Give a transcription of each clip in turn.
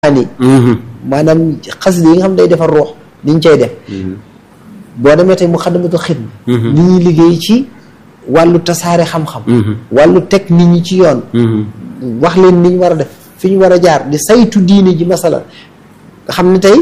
ni maanaam xasida yi nga xam ne day defar ruux ni ñu cay def boo demee tey mu xaddamatul xidma ni ñuy liggéey ci wàllu tasaare xam-xam wàllu teg nit ñi ci yoon wax leen ni ñu war a def fi ñu war a jaar di saytu diine ji masala nga xam ne tey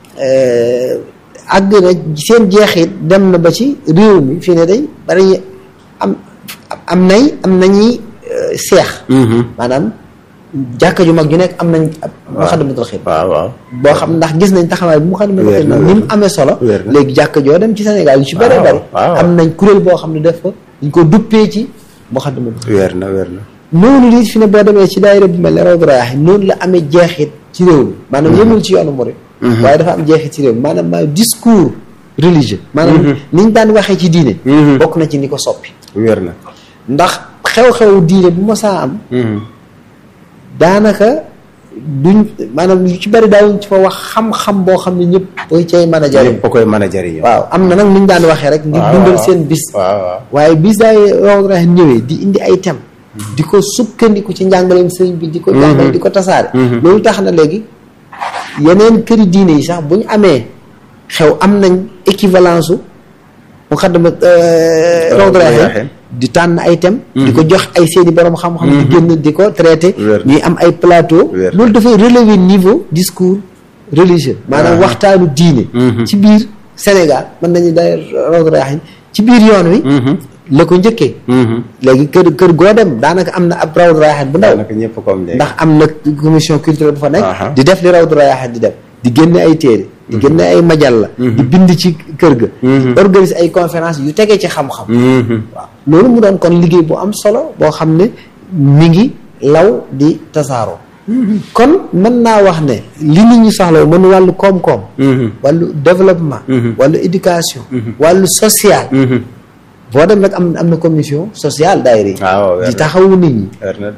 àgg na seen jeexit dem na ba ci réew mi fii ne day bari am am nay am nañuy seex maanaam jàkka ju mag ju nekk am nañ mu xaddamatul xidma waaw waaw boo xam ndax gis nañ taxawaay bu mu xaddamatul xidma ni mu amee solo léegi jàkka joo dem ci Sénégal yu ci bëree bëri am nañ kuréel boo xam ne def ko dañ ko duppee ci mu xaddamatul xidma weer na weer na noonu lii fi ne boo demee ci daayira bu mel ne Rawdu Rayaahiin noonu la amee jeexit ci réew mi maanaam yëmul ci yoonu murid waaye dafa am jeexit ci réew mi maanaam maa discours religieux maanaam ni ñu daan waxee ci diine bokk na ci ni ko soppi weer na ndax xew-xew diine bu masaa am daanaka duñ maanaam lu ci bari daawuñ ci fa wax xam-xam boo xam ne ñëpp koy cay mën a jariñ ñëpp koy mën a jariñ waaw am na nag nu ñu daan waxee rek ngir dundal seen bis waaw waaw waaye bis daay Rawdu Rayaahiin ñëwee di indi ay thème di ko sukkandiku ci njàngaleem sëriñ bi di ko jàngale di ko tasaare loolu tax na léegi yeneen këri diine yi sax bu ñu amee xew am nañ équivalence u mu xaddama Rawdu Rayaahiin di tànn ay thème di ko jox ay seeni borom xam-xam di génn di ko traité ñuy am ay plateau loolu dafay relever niveau discours religieux maanaam waxtaanu diine ci biir Sénégal mën nañu day Rawdu Rayaahiin ci biir yoon wi la ko njëkkee léegi kër kër goo dem daanaka am na ab Rawdu Rayaahiin bu ndaw naka ñëpp comme léegi ndax am na commission culturelle bu fa nekk di def li Rawdu Rayaahiin di def di génne ay téere di génne ay majalla di bind ci kër ga organise ay conférence yu tegee ci xam-xam waaw loolu mu doon kon liggéey bu am solo boo xam ne mi ngi law di tasaaroo kon mën naa wax ne li nit ñi soxla mën wàllu koom-koom wàllu développement wàllu éducation wàllu social boo dem nag am am na commission sociale daayira yi di taxawu nit ñi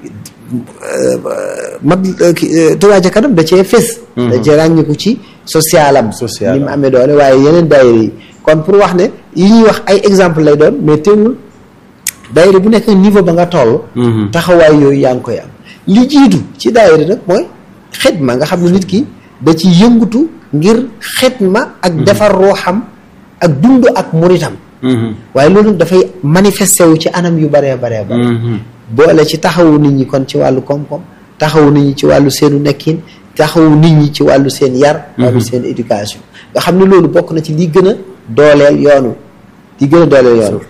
mag Touba ca kanam da cee fés da cee ràññiku ci socialam ni mu amee doole waaye yeneen daayira yi kon pour wax ne yi ñuy wax ay exemple lay doon mais teewul daayira bu nekk niveau ba nga toll taxawaay yooyu yaa ngi koy am li jiitu ci daayira nag mooy xidma nga xam ne nit ki da ci yëngutu ngir xidma ak defar ruuxam ak dund ak muritam waaye loolu dafay manifesté wu ci anam yu baree baree bare boole ci taxawu nit ñi kon ci wàllu koom-koom taxawu nit ñi ci wàllu seenu nekkin taxawu nit ñi ci wàllu seen yar wàllu seen éducation nga xam ne loolu bokk na ci li gën a dooleel yoonu li gën a dooleel yoonu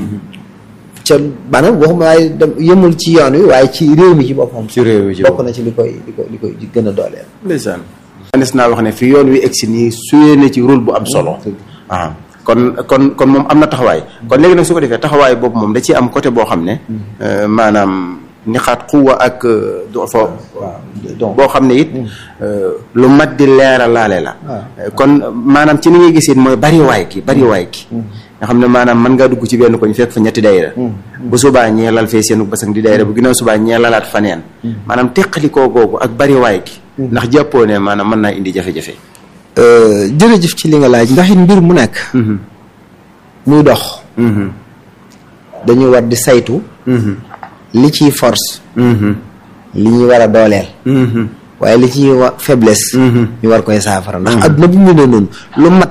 ca maanaam waxuma waaye yëmul ci yoon wi waaye ci réew mi ci boppam ci réew mi ci bokk na ci li koy li koy li koy gën a dooleel ndeysaan manes naa wax ne fi yoon wi egsi nii suyee na ci rôle bu am solo ah kon kon kon moom am na taxawaay kon léegi nag su ko defee taxawaay boobu moom da ciy am côté boo xam ne maanaam ni xaat xuwa ak do fo boo xam ne it lu mat di leera laale la kon maanaam ci ni ngay gisee mooy bari waay ki bari waay ki nga xam ne maanaam mën ngaa dugg ci benn koñ fekk fa ñetti dayra bu subaa ñee lal fee seenu basang di dayra bu ginnaaw subaa ñee lalaat faneen maanaam teqalikoo googu ak bari waay ki ndax jàppoo ne maanaam mën naa indi jafe-jafe jërëjëf ci li nga laaj ndax it mbir mu nekk muy dox dañuy war di saytu li ciy force li ñuy war a dooleel waaye li ciy wa faiblesse ñu war koy saafara ndax adduna bu mu ne noonu lu mat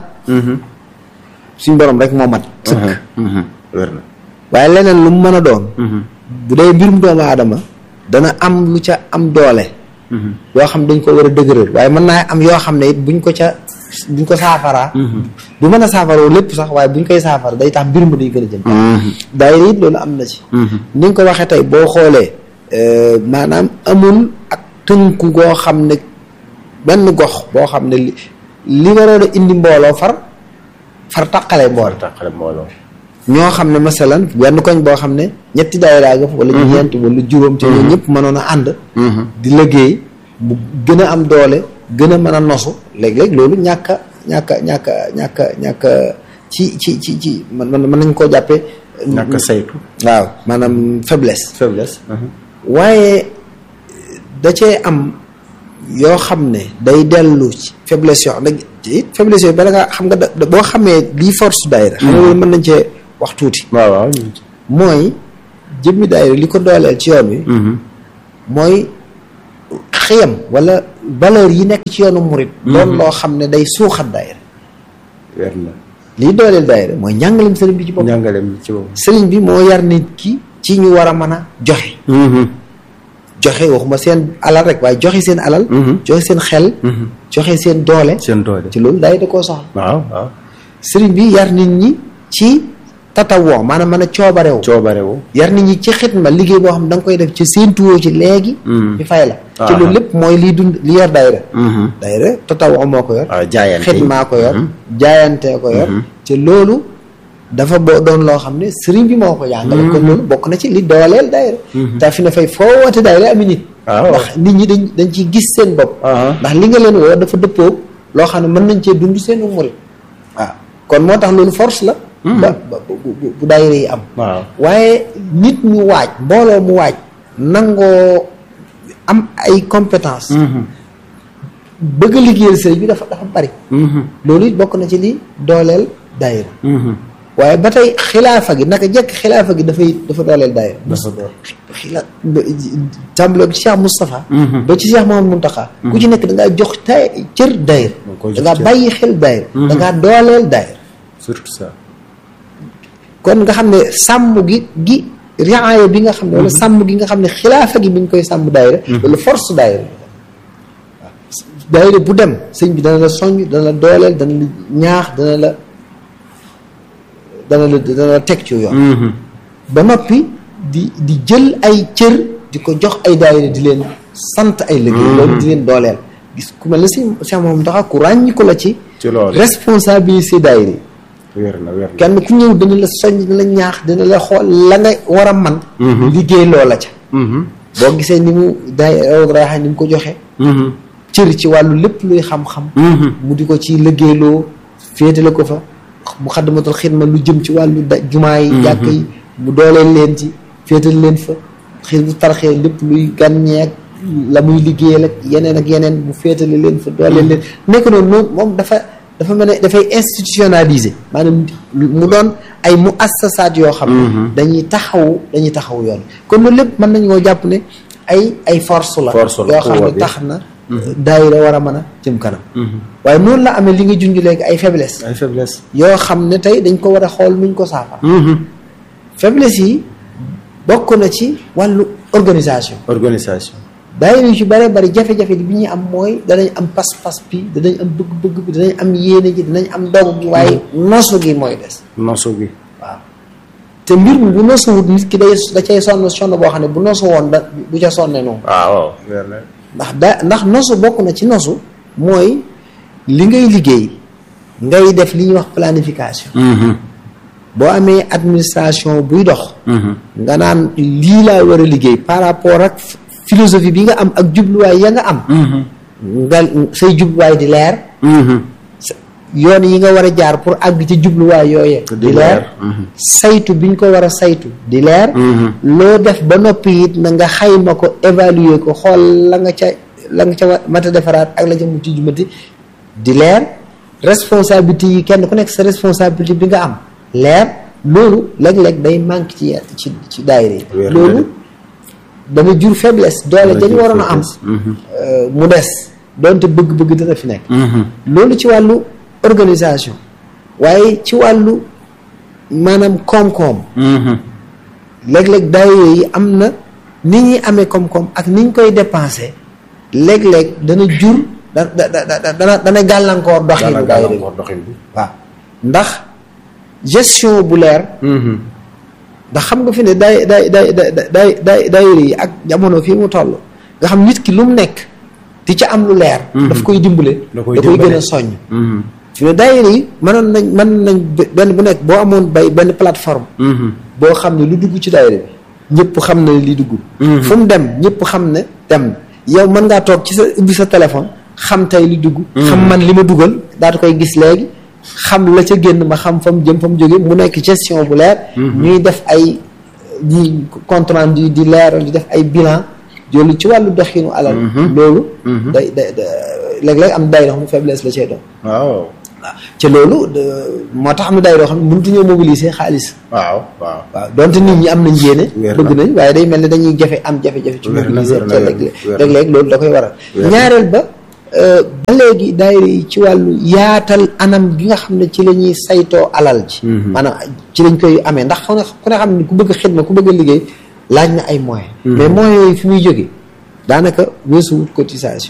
suñ borom rek moo mat sëkk wér na waaye leneen lu mu mën a doon bu dee mbirum doomu aadama dana am lu ca am doole yoo xam dañ ko war a dëgëral waaye mën naa am yoo xam ne it buñ ko ca buñ ko saafaraa du mën a saafaroo lépp sax waaye buñ koy saafara day tax mbir mu day gën a jëm daayira it loolu am na ci ni nga ko waxee tey boo xoolee maanaam amul ak tënku goo xam ne benn gox boo xam ne li li waroon a indi mbooloo far far taqale mbooloo taqale mbooloo ñoo xam ne masalan benn koñ boo xam ne ñetti daayira nga fa wala ñeent wala juróom te ñoo ñëpp mënoon a ànd di liggéey bu gën a am doole gën a mën a nosu léeg-léeg loolu ñàkk a ñàkk a ñàkk a ñàkk a ñàkk ci ci ci ci man mën nañ koo jàppee ñàkk a saytu waaw maanaam faiblesse faiblesse waaye da cee am yoo xam ne day dellu ci faiblesse yoo xam ne it faiblesse yooyu bala nga xam nga da boo xamee lii force daayira xam nga loolu mën nañ cee wax tuuti waaw waaw mooy jëmmi daayira li ko dooleel ci yoon wi mooy xiyam wala valeur yi nekk ci yoonu murit doon loo xam ne day suuxat daayira weer na lii dooleel daayira mooy njàngaleem sëriñ bi ci bopp njàngaleem ci boobu sëriñ bi moo yar nit ki ci ñu war a mën a joxe joxe waxuma seen alal rek waaye joxe seen alal joxe seen xel joxe seen doole seen doole ci loolu daayira da koo soxla waaw waaw sëriñ bi yar nit ñi ci tatawoo maanaam mën a coobarewu coobarewu yar nit ñi ci xitma liggéey boo xam ne da nga koy def ci seen tuwoo ci léegi ñu fay la ci loolu lépp mooy liy dund li yor daayira daayira tatawoo moo ko yor waaw jaayante xitmaa ko yor jaayantee ko yor ci loolu dafa boo doon loo xam ne sëriñ bi moo ko jàngale kon loolu bokk na ci li dooleel daayira te fi ne fay foo woote daayira ami nit waaw ndax nit ñi dañ dañ ciy gis seen bopp ndax li nga leen woo dafa dëppoo loo xam ne mën nañ cee dund seen murit waaw kon moo tax loolu force la ba ba bu bu daayira yi am waaw waaye nit ñu waaj mbooloo mu waaj nangoo am ay compétence bëgg a liggéeyal sëriñ bi dafa dafa bari loolu it bokk na ci li dooleel daayira waaye ba tey xilaafa gi naka jekk xilaafa gi dafay dafa dooleel daayira dafa doon xila tàmbalee ci Cheikh Moustapha ba ci Cheikh Mouhamadou Mountakha ku ci nekk da ngaa jox tay cër daayira koy da jox ngaa cër. bàyyi xel daayira da ngaa dooleel daayira surtout ça kon nga xam ne sàmm gi gi riaaya bi nga xam ne wala sàmm gi nga xam ne xilaafa gi bi ñu koy sàmm daayira loolu force daayira waaw daayira bu dem sëñ bi dana la soññ dana la dooleel dana la ñaax dana la dana la dana la teg ci yoon ba noppi di di jël ay cër di ko jox ay daayira di leen sant ay liggéey loolu di leen dooleel gis ku mel ne si Cheikh Mamadou Mountakha ku ràññi ko la ci ci loolu responsabilité daayira yi weer na weer na kenn ku ñëw dina la soññ dina la ñaax dina la xool la nga war a man liggéey loola ca boo gisee ni mu daay rawaxa ni mu ko joxe cër ci wàllu lépp luy xam-xam mu di ko ci liggéeyloo féetale ko fa mu xaddamatul xidma lu jëm ci wàllu da jumaa yi jàkk yi mu dooleel leen ci féetal leen fa xis bu tarxee lépp luy gànñeek la muy liggéeyal ak yeneen ak yeneen mu féetale leen fa dooleel leen nekk noonu moom moom dafa dafa mel ne dafay institutionnaliser maanaam mu doon ay mu assasaat yoo xam ne dañuy taxawu dañuy taxawu yoon kon loolu lépp mën nañu koo jàpp ne ay ay force la Force la, yoo xam pouvoir ne bi. tax na daayira war a mën a jëm kanam waaye noonu la amee li nga junj léegi ay faiblesse ay faiblesse yoo xam ne tey dañ ko war a xool nuñ ko saafara faiblesse yi bokk na ci wàllu organisation organisation daayira yu ci bare bari jafe-jafe bi ñuy am mooy danañ am pas-pas bi danañ am bëgg-bëgg bi danañ am yéene ji danañ am dogu gi waaye nosu gi mooy des nosu gi waaw te mbir mi bu nosuwut nit ki day da cay sonn sonn boo xam ne bu nosu woon da du ca sonne noonu waaw weer na ndax da ndax nosu bokk na ci nosu mooy li ngay liggéey ngay def li ñuy wax planification boo amee administration buy dox nga naan lii laa war a liggéey par rapport ak philosophie bi nga am ak jubluwaay ya nga am nga say jubluwaay di leer yoon yi nga war a jaar pour àgg ci jubluwaay yooye di leer saytu bi ñu ko war a saytu di leer loo def ba noppi it na nga xayma ko évaluer ko xool la nga ca la nga ca mat a defaraat ak la ca mu ci jumati di leer responsabilité yi kenn ku nekk sa responsabilité bi nga am leer loolu léeg-léeg day manque ci ci ci daayira yi Wér na loolu de. dana jur faiblesse doole Dana dañu jur waroon a am faiblesse. euh, mu des doonte bëgg-bëgg dana fi nekk loolu ci wàllu organisation waaye ci wàllu maanaam koom-koom léeg-léeg daayira yi am na ni ñuy amee koom-koom ak ni ñu koy dépensé léeg-léeg dana jur da da da dana dana gàllankoor doxinu daana daayira bi gàllankoor doxin bi waaw ndax gestion bu leer ndax xam nga fi ne day day day day day day daayira yi ak jamono fii mu toll nga xam nit ki lu mu nekk di ca am lu leer daf koy dimbale Da da koy koy gën dimbale. a soññ fi ne daayira yi mënoon nañ mën nañ benn bu nekk boo amoon bay benn plateforme boo xam ne lu dugg ci daayira bi ñëpp xam ne li dugg fu mu dem ñëpp xam ne dem na yow mën ngaa toog ci sa ubbi sa téléphone xam tey li dugg xam man li ma dugal daata koy gis léegi xam la ca génn ma xam fa mu jëm fa mu jóge mu nekk gestion bu leer ñuy def ay ñi compte rendu di leeral di def ay bilan loolu ci wàllu doxinu alal loolu day day day- léeg-léeg am daayira xam ne faiblesse la cee doon waaw waaw ci loolu de- moo tax am na daayira yoo xam ne mënutuñoo mobiliser xaalis waaw waaw waaw donte nit ñi am nañ yéene Wér na. bëgg nañ waaye day mel ne dañuy jafe am jafe-jafe ci Wér na, mobiliser wér na, ca wér na, léeg-léeg wér na. léeg-léeg loolu da koy waral Wér na. ñaareel ba ba léegi daayira yi ci wàllu yaatal anam gi nga xam ne ci la ñuy saytoo alal ji maanaam ci lañ koy amee ndax ku ne ku ne xam ne ku bëgg xidma ku bëgg a liggéey laaj na ay moyens mais moyens yooyu fi muy jóge daanaka weesuwut cotisation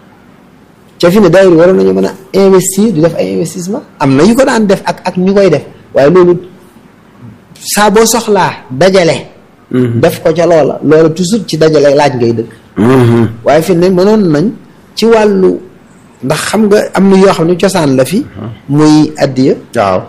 ca fi ne daayira waroon nañu mën a investir di def ay investissement am na yu ko daan def ak ak ñu koy def waaye loolu saa boo soxlaa dajale def ko ca loola loola toujours ci dajale laaj ngay dëkk waaye fi ne mënoon nañ ci wàllu ndax xam nga am na yoo xam ne cosaan la fi muy addiya waaw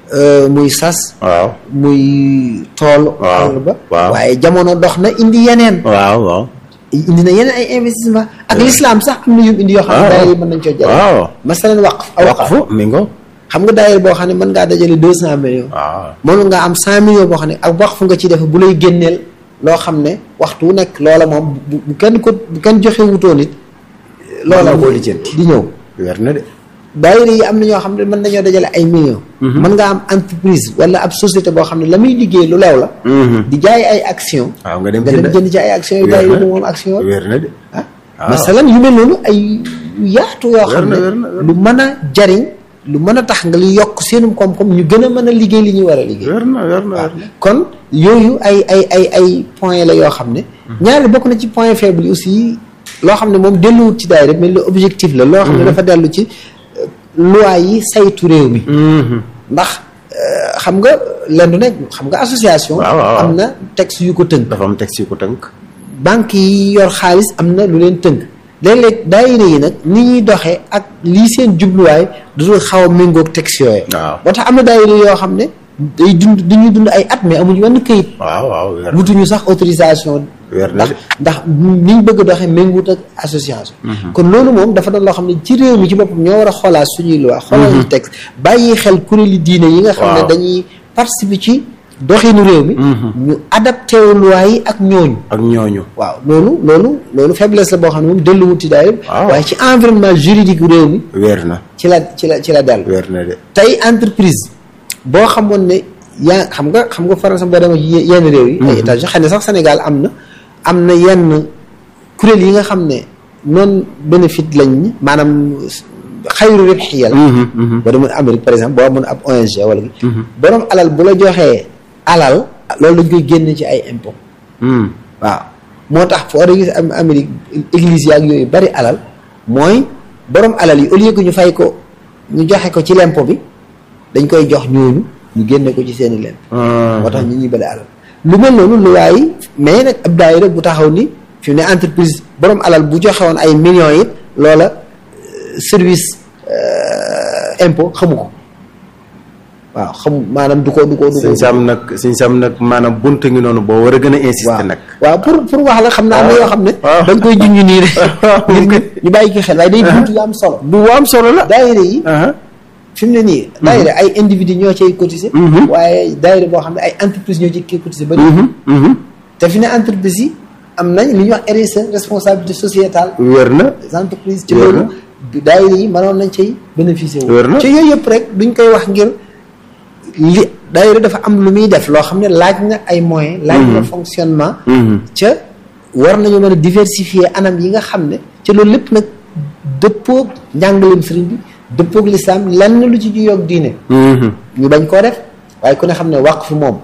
muy sas waaw muy tool waaw ba waaw waaye jamono dox na indi yeneen waaw waaw indi na yeneen ay investissement ak l'islam sax am na yu indi yoo xam ne waaw. daayira yi mën nañ coo jël waaw masalan waqf aw waqf waqfu mi ngo xam nga daayira boo xam ne mën ngaa dajale deux cent millions waaw moom nga am cent millions boo xam ne ak waqf nga ci def bu lay génneel loo xam ne waxtu wu nekk loola moom bu bu kenn ko bu kenn joxe wutoo nit loola Mën na koo lijjanti. di ñëw weer na de daayira yi am na ñoo xam ne mën nañoo dajale ay millions mën nga am entreprise wala ab société boo xam ne la muy liggéey lu leew la di jaay ay action waaw nga dem nga dem jënd ci ay action yu Weer daayira na. bu moom action weer na de ah waaw. masalan yu mel noonu ay yu yaatu yoo xam na, ne wér na, wér na. lu mën a jariñ lu mën a tax nga li yokk seenum koom-koom ñu gën a mën a liggéey li ñuy war a liggéey weer na weer na weer na kon yooyu ay ay ay ay point la yoo xam ne ñaari bokk na ci point faible yi aussi loo xam ne moom delluwut ci daayira mais lu objectif la loo xam ne dafa dellu ci euh, loi yi saytu réew mi ndax euh, xam nga lenn du nekk xam nga association Waaw, waaw, waaw. am na texte yu ko tënk dafa am texte yu ko tënk banque yi yor xaalis am na lu leen tënk léeg-léeg daayira yi nag ni ñuy doxee ak lii seen jubluwaay dudul xaw a méngoog texte yooyu waaw moo tax am na daayira yoo xam ne day dund dañuy dund ay at mais amuñu wenn këyit waaw waaw weer na wutuñu sax autorisation weer na ndax de ndax niñ bëgg a doxee méngoot ak association kon loolu moom dafa doon loo xam ne ci réew mi ci boppam ñoo war a xoolaat suñuy loi xoolaat suñu texte bàyyi xel kuréeli diine yi nga xam ne Waaw. dañuy participer ci doxinu réew mi ñu adapté wu loi yi ak ñooñu ak ñooñu waaw loolu loolu loolu faiblesse la boo xam ne moom delluwut ci daayira Waaw. waaye ci environnement juridique réew mi weer na ci la ci la ci la dellu weer na de tey entreprise boo xamoon ne yaa xam nga xam nga faral sax boo demee ci ye- yenn réew yi ay états xëy na sax Sénégal am na am na yenn kuréel yi nga xam ne non bénéfice lañ ñi maanaam xayru ribxiya la boo demoon Amérique par exemple boo amoon ab ONG wala gi borom alal bu la joxee alal loolu dañ koy génne ci ay impôt waaw moo tax foo gis am Amérique église yaag yooyu bari alal mooy borom alal yi au lieu que ñu fay ko ñu joxe ko ci lempo bi dañ koy jox ñooñu ñu génne ko ci seeni lemp moo tax ñu ñuy bari alal lu mel noonu lu waaye mais nag ab daayira bu taxaw ni fi mu ne entreprise borom alal bu joxe woon ay millions it loola euh, service euh, impôt xamu ko waaw xamu maanaam du ko du ko du ko suñ sam nag suñ sam nag maanaam bunt ngi noonu boo war a gën a insister waaw nag waaw pour pour wax la xam naa am na yoo xam ne waaw. da nga koy junj nii rek ngir ñu ñu bàyyi ci xel waaye day buntu yu am solo bu am solo la daayira yi aha fi mu ne nii daayira ay individu ñoo cay cotiser waaye daayira boo xam ne ay entreprise ñoo ciy cotiser ba te fi ne entreprise yi am nañ li ñuy wax RSE responsabilité sociétale wér na des entreprises ci Wér na. loolu daayira yi mënoon nañ cay bénéficier wu Wér na. ci yooyu yëpp rek duñ koy wax ngir li daayira dafa am lu muy def loo xam ne laaj na ay moyens laaj na fonctionnement ca war nañu mën a diversifier anam yi nga xam ne ca loolu lépp nag dëppoog njàngaleem sëriñ bi dëppoog lislaam lenn lu ci juyoog diine ñu bañ koo def waaye ku ne xam ne waqf moom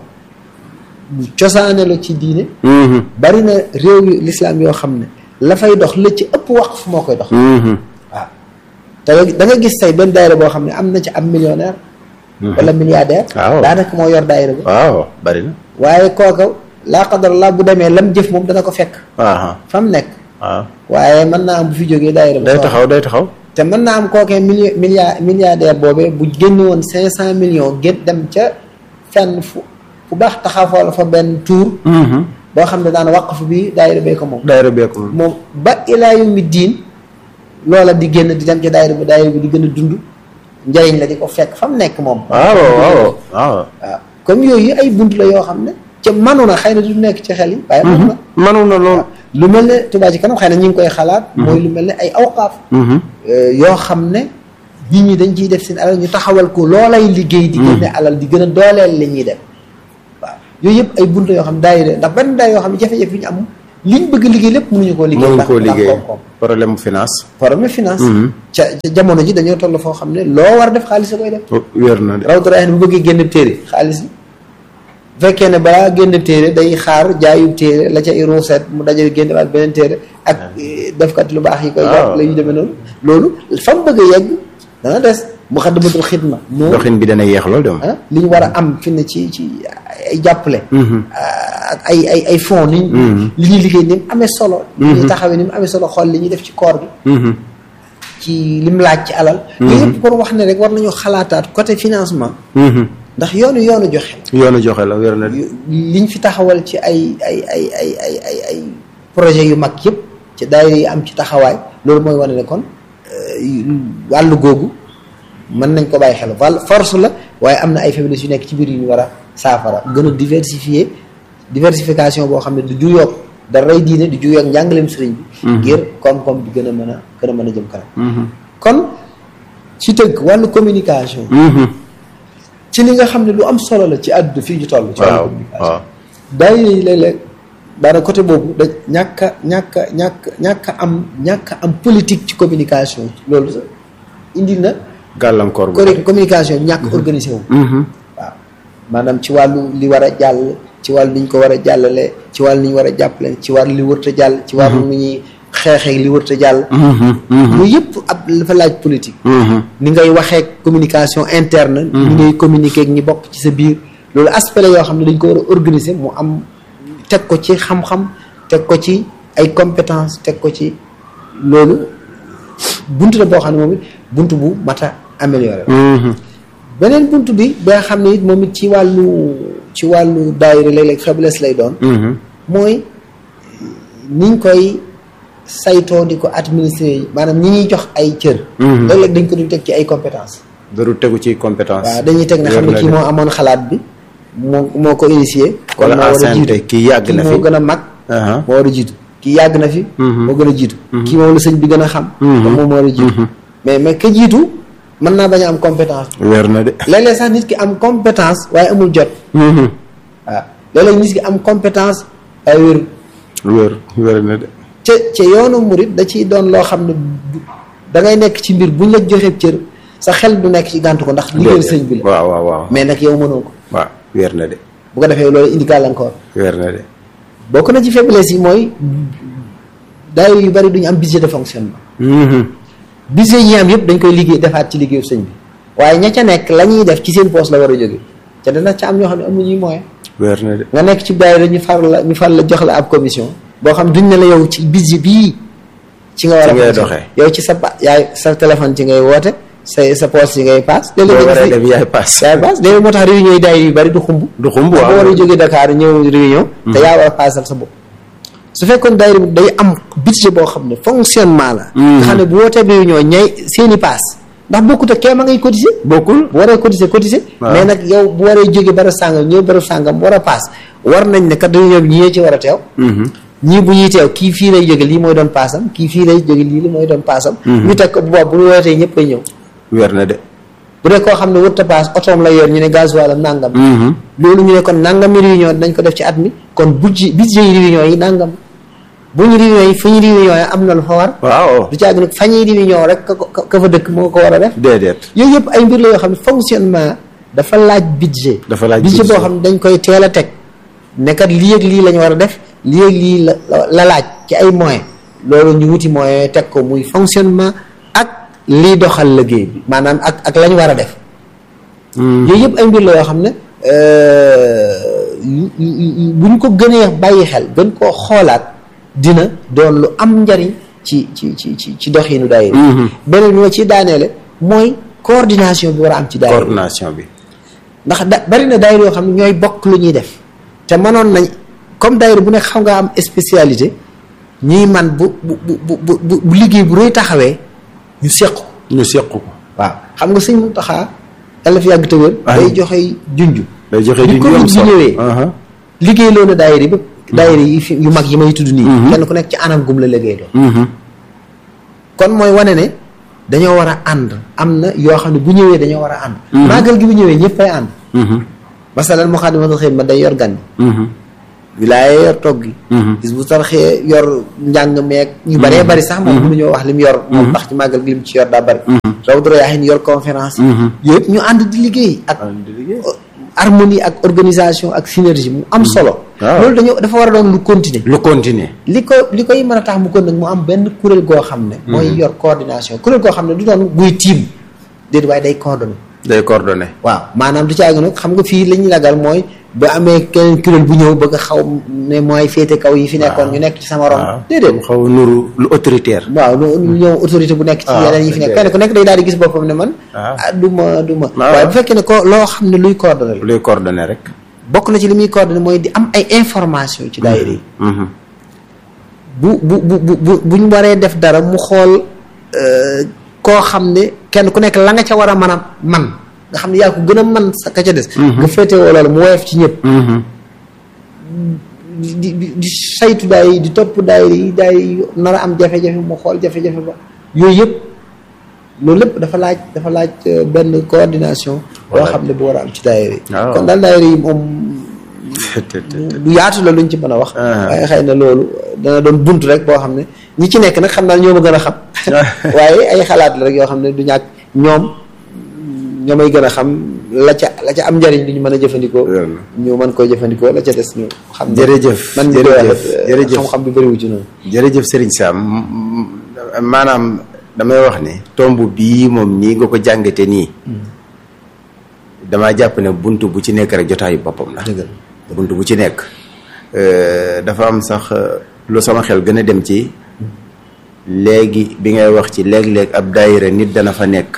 lu cosaane la ci diine bari na réew yu lislaam yoo xam ne la fay dox la ci ëpp waqf moo koy dox waaw te da nga gis tey benn daayira boo xam ne am na ci am millionnaire wala milliardaire Waaw. daanaka moo yor daayira bi waaw bari na waaye kooka laa qadar laa bu demee lam jëf moom dana ko fekk aha fa mu nekk waaw waaye mën naa am bu fi jógee daayira bi day soo- taxaw day taxaw te mën naa am kookee milli milliard milliardaire boobee bu génne woon cinq cent millions gét dem ca fenn fu fu baax taxawal fa benn tour boo xam ne daan waqf bi daayira bee ko moom daayira beeku moom moom ba ilaa yawmi diin loola di génn di dem ca daayira bi daayira bi di gën a dund njëriñ la di ko fekk fa mu nekk moom waaw waaw waaw waaw comme yooyu ay bunt la yoo xam ne ca manu na xëy na du nekk ci xel yi waaye manu na manu na lool lu mel ne Touba ci kanam xëy na ñu ngi koy xalaat mooy lu mel ne ay awqaaf yoo xam ne nit ñi dañ ciy def seen alal ñu taxawal ko loolay liggéey di génne alal di gën a dooleel li ñuy def waaw yooyu yëpp ay bunt yoo xam ne daayira ndax benn daay yoo xam ne jafe-jafe yi ñu am liñ bëgg liggéey lépp mënuñu koo liggéey mënuñu koo ndax liggéey koom-koom problème mu finance problème finance ca ca jamono ji dañoo toll foo xam ne loo war a def xaalis a koy def wér na de raw dara bu bëggee génn téere xaalis yi bu fekkee ne balaa génn téere day xaar jaayu téere la ca ruuseet mu dajale génn waat beneen téere ak defkat lu baax yi koy waaw. jàpp la ñu demee noonu loolu fa mu bëgg a yegg dana des mu xaddamatul xidma moo doxin bi dana yeex lool de moom ah li ñu war a am fi ne ci ci ay jàppale ak ay ay ay fonds ni li ñuy liggéey ni mu amee solo li ñuy taxawee ni mu amee solo xool li ñuy def ci koor gi ci lim laaj ci alal yooyu yëpp pour wax ne rek war nañu xalaataat côté financement ndax yoonu yoonu joxe yoonu joxe la wér na de liñ fi taxawal ci ay ay ay ay ay ay ay projet yu mag yëpp ci daayira yi am ci taxawaay loolu mooy wane ne kon wàllu googu mën nañ ko bàyyi xel wàll force la waaye am na ay faiblesse yu nekk ci biir yu ñu war a saafara gën a diversifier diversification boo xam ne du juyoog daray diine du juyoog njàngaleem sëriñ bi ngir koom-koom bi gën a mën a gën a mën a jëm kanam kon ci tëgg wàllu communication ci li nga xam ne lu am solo la ci àdduna fii ñu toll ci wàllu waaw communication waaw daayira yi léeg-léeg daana côté boobu da ñàkk a ñàkk a ñàkk ñàkk a am ñàkk a am politique ci communication loolu sax indi na gàllankoor bu correct communication ñàkk organisé wu waaw maanaam ci wàllu li war a jàll ci wàllu ni ñu ko war a jàllale ci wàllu ni ñu war a jàppale ci wàllu li wërta jàll ci wàllu ni ñuy xeexee li wërta jàll yooyu yëpp ab dafa laaj politique ni ngay waxee communication interne ni ngay communiquer ak ñi bokk ci sa biir loolu aspect la yoo xam ne dañ ko war a organiser mu am teg ko ci xam-xam teg ko ci ay compétence teg ko ci loolu bunt la boo xam ne moom it bunt bu mat a amélioré beneen bunt bi ba nga xam ne it moom it ci wàllu ci wàllu daayira léeg-léeg faiblesse lay doon mooy niñ koy saytoo di ko administrer maanaam ñi ñuy jox ay cër léeg-léeg dañ ko dul teg ci ay compétence daru tegu ci compétence waaw dañuy teg ne xam ne kii moo amoon xalaat bi moo moo ko initié kon Wala moo war a ancienneté, jiitu kii yàgg na moo fi. gën a mag Aha. moo war a jiitu kii yàgg na fi moo gën a jiitu kii moom la sëñ bi gën a xam kon moom moo war a jiitu mais mais ka jiitu mën naa bañ a am compétence wér na de léeg-léeg sax nit ki am compétence waaye amul jot waaw léeg-léeg nit ki am compétence waaye wér wér wér na de ca ca yoonu murit da ciy doon loo xam ne bu- da ngay nekk ci mbir buñ la joxee cër sa xel du nekk ci gàntu ko ndax liggéeyal sëñ bi la waaw waaw waaw mais nag yow mënoo ko waaw wér na de bu ko defee loolu indi gàllankoor wér na de bokk na ci faiblesse yi mooy daayira yu bari duñu am budget de fonctionnement budget yi am yëpp dañ koy liggéey defaat ci liggéeyu sëñ bi waaye ña ca nekk la ñuy def ci seen poos la war a jóge ca dana ca am ñoo xam ne amuñuy moyen wér na de nga nekk ci daayira ñu far la ñu far la jox la ab commission boo xam duñ ne la yow ci budget bii ci nga war a Ci ngay fonctionner. doxee. yow ci sa pa yaay sa téléphone ci ngay woote sa sa poos ci ngay paas boo léeg-léeg waree nga dem yaay pass yaay paas léeg-léeg moo tax réunion yi daayira yu bari du xumb du xumb boo war a waaw jógee Dakar ñëw réunion te yaa war a paasal sa bopp su fekkoon daayira bi day am budget boo xam ne fonctionnement la nga xam ne bu wootee réunion ñay seeni paas ndax bokkut ak kee ma ngay cotiser bokkul bu waree cotiser cotiser Waaw. mais nag yow bu waree jóge barab sàngam ñëw barab sàngam war a paas war nañ ne kat réunion bi ñii ci war a teew ñii bu ñuy teew kii fii lay jóge lii mooy doon paasam kii fii lay jóge lii li mooy doon paasam ñu teg ko bu boobu bu ñu wootee ñëpp koy ñëw wér na de bu dee koo xam ne wërta paas otoom la yor ñu ne gasoil am nangam loolu ñu ne kon nangami réunion dañ ko def ci at mi kon budget budget yi réunion yi nangam bu ñu réunion yi fu ñu réunion yi am na lu fa war waaw du caag nag fa ñuy réunion rek ka ko ka fa dëkk moo ko war a def déedéet yooyu yëpp ay mbir la yoo xam ne fonctionnement dafa laaj budget Dafa laaj budget budget. boo xam ne dañ koy teel a teg nekkat lii ak lii la ñu war a def lii ak lii la la laaj ci ay moyens loolu ñu wuti moyens teg ko muy fonctionnement ak lii doxal liggéey bi maanaam ak ak la ñu war a def yooyu yëpp ay mbir la yoo xam ne yu- yu- yu- bu ñu ko gënee bàyyi xel gën koo xoolaat dina doon lu am njariñ ci ci ci ci ci doxinu daayira beneen bi ma ci daaneele mooy coordination bi war a am ci daayira coordination bi ndax da bari na daayira yoo xam ne ñooy bokk lu ñuy def te mënoon nañ comme daayira bu nekk xam nga am spécialité ñuy man bu bu bu bu bu bu liggéey bu rëy taxawee ñu seq ko ñu seq ko waaw xam nga sëñ Muntaxa yàlla fi yàgg te wér Ay. day joxe junju day joxe bi di Covid am bi solo ñëwee Aha. liggéey loolu daayira bi daayira yi fi yu mag yi may tudd nii kenn ku nekk ci anam gum la liggéey doon Mhm. kon mooy wane ne dañoo war a ànd am na yoo xam ne bu ñëwee dañoo war a ànd màggal gi bu ñëwee ñëpp ay ànd Mhm. masalan Muxaddamatul Xidma day yor gan Mhm. wilaaya yor togg gi gis bu tarxee yor njàng meeg ñu bëree bëri sax moom mënuñoo wax li mu yor moom ndax ci màggal gi li mu ci yor daa bëri raw doro yaa xin yor conférence yi yëpp ñu ànd di liggéey ak harmonie ak organisation ak synergie mu am solo loolu dañu dafa war a doon lu continuer lu continuer li ko li koy mën a tax mu kon nag mu am benn kuréel goo xam ne mooy yor coordination kuréel goo xam ne du doon guy tiim déedéet waaye day coordonné day coordonné waaw maanaam du caagi nag xam nga fii li ñu lagal mooy ba amee keneen kuréel bu ñëw bëgg a xaw ne mooy féete kaw yi fi nekkoon ñu nekk ci sama ron déedéet xaw nuru lu autoritaire waaw lu ñëw autorité bu nekk ci yeneen yi fi nekk kenn ku nekk day daal di gis boppam ne man ah du ma du ma waaye bu fekkee ne ko loo xam ne luy coordonné luy coordonné rek bokk na ci li muy coordonné mooy di am ay information ci daayira yi bu bu bu bu buñ waree def dara mu xool koo xam ne kenn ku nekk la nga ca war a mën a man nga xam ne yaa ko gën a man sa ka ca des nga féetewoo loolu mu woyof ci ñëpp di di di saytu daay di topp daayira yi daay nar a am jafe-jafe mu xool jafe-jafe ba yooyu yëpp loolu lépp dafa laaj dafa laaj benn coordination boo xam ne bu war a am ci daayira yi kon daal daayira yi moom du yaatu la luñ ci mën a wax waaye xëy na loolu dana doon bunt rek boo xam ne ñi ci nekk nag xam naa ñoo ma gën a xam waaye ay xalaat la rek yoo xam ne du ñàkk ñoom ñoo may gën a xam la ca la ca am njariñ li ñu mën a jëfandikoo ñu mën koy jëfandikoo la ca des ñu xam jërëjëf man jërëjëf jërëjëf xam-xam bi bëriwu ci noonu jërëjëf Serigne Sam maanaam damay wax ne tomb bii moom nii nga ko jàngate nii damaa jàpp ne bunt bu ci nekk rek jotaayu boppam la bunt bu ci nekk dafa am sax lu sama xel gën a dem ci léegi bi ngay wax ci léeg-léeg ab daayira nit dana fa nekk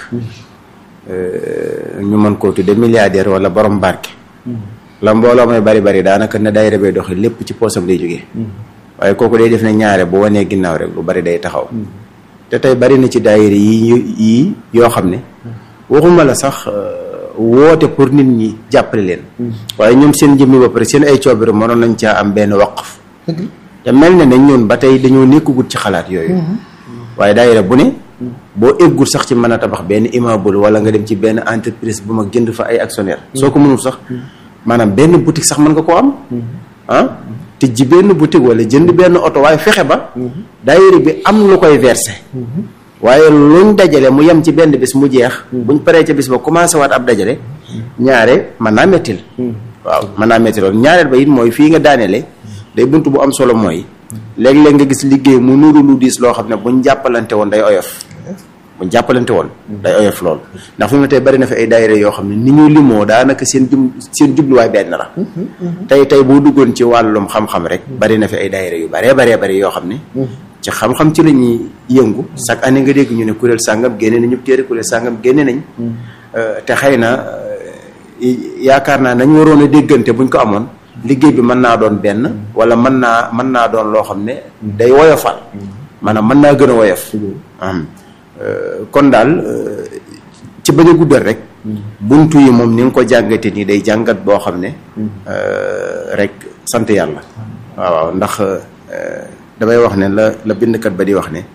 ñu mën koo tudde milliardaire wala borom barke la mbooloo may bari bari daanaka na daayira bay doxee lépp ci poosam lay jógee waaye kooku day def ne ñaare bu wanee ginnaaw rek lu bari day taxaw te tey bari na ci daayira yi yi yoo xam ne waxuma la sax woote pour nit ñi jàppale leen waaye ñoom seen jëmmi ba pare seen ay coobare mënoon nañ caa am benn waqf te mel na ne ñun ba tey dañoo nekkagut ci xalaat yooyu waaye daayira bu ne boo eggul sax ci mën a tabax benn immeuble wala nga dem ci benn entreprise bu mag jënd fa ay actionnaire soo ko mënul sax maanaam benn boutique sax mën nga koo am ah te ji benn boutique wala jënd benn oto waaye fexe ba daayira bi am lu koy versé waaye luñ dajale mu yem ci benn bis mu jeex buñ paree ca bis ba commencé waat ab dajale ñaare mën naa mettil waaw mën naa mettil loolu ñaareel ba it mooy fii nga daaneele day bunt bu am solo mooy léeg-léeg nga gis liggéey mu nuru lu diis loo xam ne buñ jàppalante woon day oyof buñ jàppalante woon day oyof lool ndax fi mu ne tey bari na fi ay daayira yoo xam ne ni ñu limoo daanaka seen jum seen jubluwaay benn la tey tey boo duggoon ci wàllum xam-xam rek bari na fi ay daayira yu baree baree bari yoo xam ne ci xam-xam ci la ñuy yëngu chaque année nga dégg ñu ne kuréel sàngam génne nañu téere kuréel sàngam génne nañ te xëy na yaakaar naa nañ waroon a déggante buñ ko amoon liggéey bi mën naa doon benn wala mën naa mën naa doon loo xam ne day woyofal maanaam mën naa gën a woyof kon daal ci bañ a guddal rek buntu yi moom ni nga ko jàngate nii day jàngat boo xam ne rek sant yàlla waaw waaw ndax damay wax ne la la bindkat ba di wax ne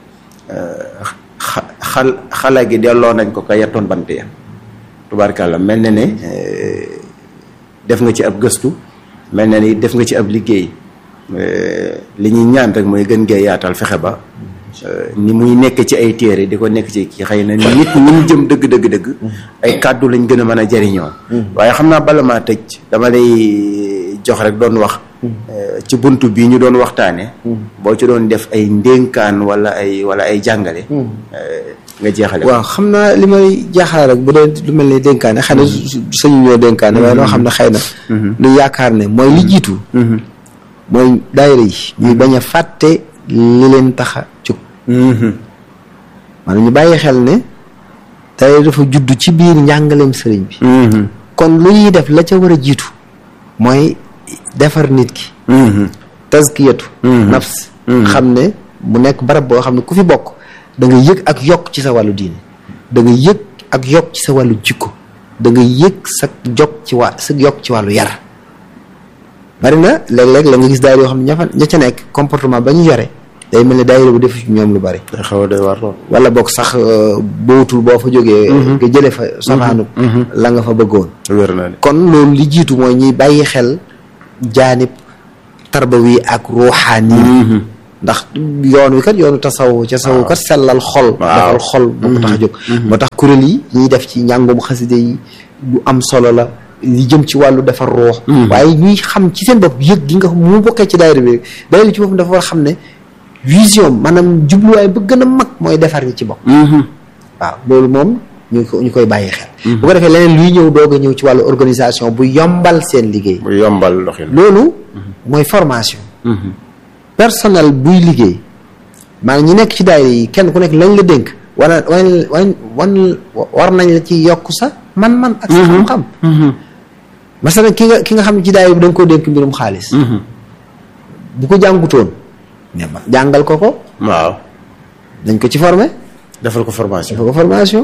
xal xala gi delloo nañ ko ka yettoon bant ya tubaarkàlla mel na ne def nga ci ab gëstu mel na ni def nga ci ab liggéey li ñuy ñaan rek mooy gën gee yaatal fexe ba ni muy nekk ci ay téere di ko nekk ci kii xëy na nit ñi mu jëm dëgg dëgg dëgg ay kàddu lañ gën a mën a jariñoo waaye xam naa bala maa tëj dama lay jox rek doon wax ci bunt bii ñu doon waxtaane boo ci doon def ay ndénkaan wala ay wala ay jàngale nga jeexale waaw xam naa li may jaaxal rek bu dee lu mel ni dénkaane xëy na sañu ñoo dénkaane waaye loo xam ne xëy na lu yaakaar ne mooy li jiitu mooy daayira yi ñuy bañ a fàtte li leen tax a jóg maanaam ñu bàyyi xel ne daayira dafa judd ci biir njàngaleem sëriñ bi kon lu ñuy def la ca war a jiitu mooy defar nit ki tazkiyatu nafs xam ne mu nekk barab boo xam ne ku fi bokk da nga yëg ak yokk ci sa wàllu diine da nga yëg ak yokk ci sa wàllu jikko da nga yëg sa jokk ci waa sa yokk ci wàllu yar bari na léeg-léeg la nga gis daayira yoo xam ne ña fa ña ca nekk comportement ba ñu yore day mel ne daayira bu def ci ñoom lu bari day xaw a doy war lool wala boog sax bootul boo fa jógee nga jële fa safaanu la nga fa bëggoon wér na kon loolu li jiitu mooy ñuy bàyyi xel jaanib tarbawi ak ruuxaani ndax yoon wi kat yoonu tasawu ca sawu kat sellal xol defal xol moo ko tax a jóg moo tax kuréel yi ñuy def ci njàngum xaside yi lu am solo la li jëm ci wàllu defar ruux waaye ñuy xam ci seen bopp yëg gi nga mu bokkee ci daayira bi daayira ci boppam dafa war a xam ne vision maanaam jubluwaay ba gën a mag mooy defar ñi ci bopp waaw loolu moom ñu ko ñu koy bàyyi xel bu ko defee leneen luy ñëw doog a ñëw ci wàllu organisation bu yombal seen liggéey bu yombal doxin loolu mooy formation personnel buy liggéey maanaam ñi nekk ci daayira yi kenn ku nekk lañ la dénk war a wan wan war nañ la ci yokk sa man-man ak sa xam-xam masalan ki nga ki nga xam ne ci daayira bi da nga koo dénk mbirum xaalis bu ko jàngutoon mais ma jàngal ko ko waaw dañ ko ci formé defal ko formation defal ko formation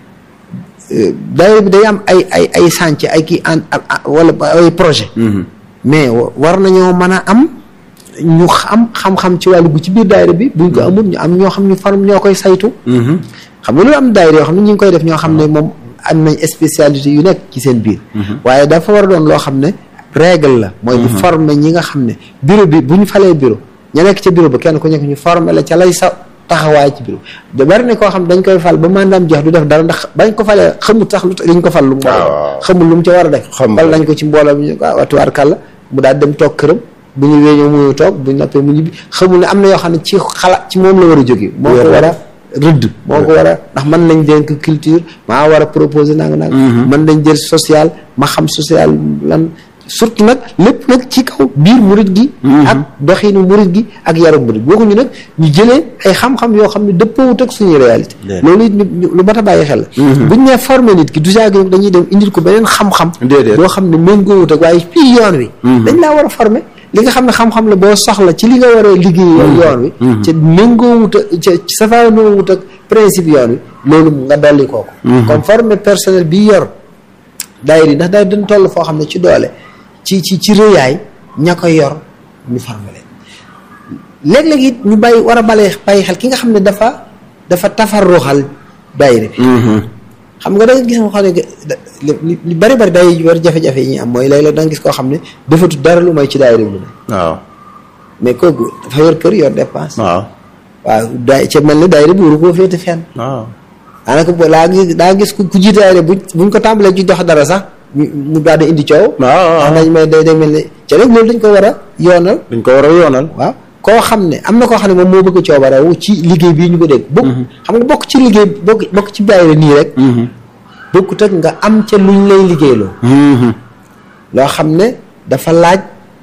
daayira bi day am ay ay ay chantier ay kii en wala ay projet mais war nañoo mën a am ñu xam xam-xam ci wàllu gu ci biir daayira bi buñ ko amul ñu am ñoo xam ñu form ñoo koy saytu xam nga loolu am daayira yoo xam ne ñu ngi koy def ñoo xam ne moom am nañ spécialité yu nekk ci seen biir waaye dafa war a doon loo xam ne règle la mooy di former ñi nga xam ne bureau bi bu ñu falee bureau ña nekk ca bureau ba kenn ku nekk ñu former la ca lay sa taxawaay ci bureau da bari ne koo xam dañ koy fal ba mandaam jeex du def dara ndax bañ ko falee xamut sax lu liñ ko fal lu mu war xamul lu mu ca war a def fal nañ ko ci mbooloo bi ñu ko watuwaar kàlla mu daal dem toog këram bu ñu réunion mu toog bu ñu noppee mu ñibbi xamul ne am na yoo xam ne ci xalaat ci moom la war a jóge moo ko war a rëdd moo ko war a ndax mën nañ dénk culture maa war a proposer nanga nanga mën nañ jël social ma xam social lan surtout nag lépp nag ci kaw biir murit gi ak doxinu murit gi ak yaru murit waxuñu nag ñu jëlee ay xam-xam yoo xam ne dëppoowut ak suñuy réalité loolu it lu mat a bàyyi xel la buñ nee formé nit ki du jaagi dañuy dem indil ko beneen xam-xam boo xam ne méngoowut ak waaye fii yoon wi dañ laa war a formé li nga xam ne xam-xam la boo soxla ci li nga war a liggéey yoon wi ca méngoowut ak ca safaanoowut ak principe yoon wi loolu nga dolli kooku comme formé personnel bi yor daayira yi ndax daay dañ toll foo xam ne ci doole ci ci ci rëyaay ña koy yor ñu formé leen léeg-léeg it ñu bàyyi war a balee bàyyi xel ki nga xam ne dafa dafa tafarruxal daayira bi xam nga da nga gis nga xam ne li bari bari day war jafe-jafe yi ñuy am mooy léeg-léeg da nga gis koo xam ne defatu dara lu may ci daayira bi lu ne waaw mais kooku dafa yor kër yor dépense waaw waaw daay ca mel ni daayira bi waru koo féete fenn waaw daanaka bo laa gis daa gis ku jiite daayira bu buñ ko tàmbalee ci dox dara sax mu daal di indi coow waaw nañ may day day mel ni ca rek loolu dañ ko war a yoonal dañ ko war a yoonal waaw koo xam ne am na koo xam ne moom moo bëgg coobarewu ci liggéey bii ñu ko dégg bokk xam nga bokk ci liggéey bokk bokk ci daayira nii rek bokkut ak nga am ca luñ lay liggéeyloo loo xam ne dafa laaj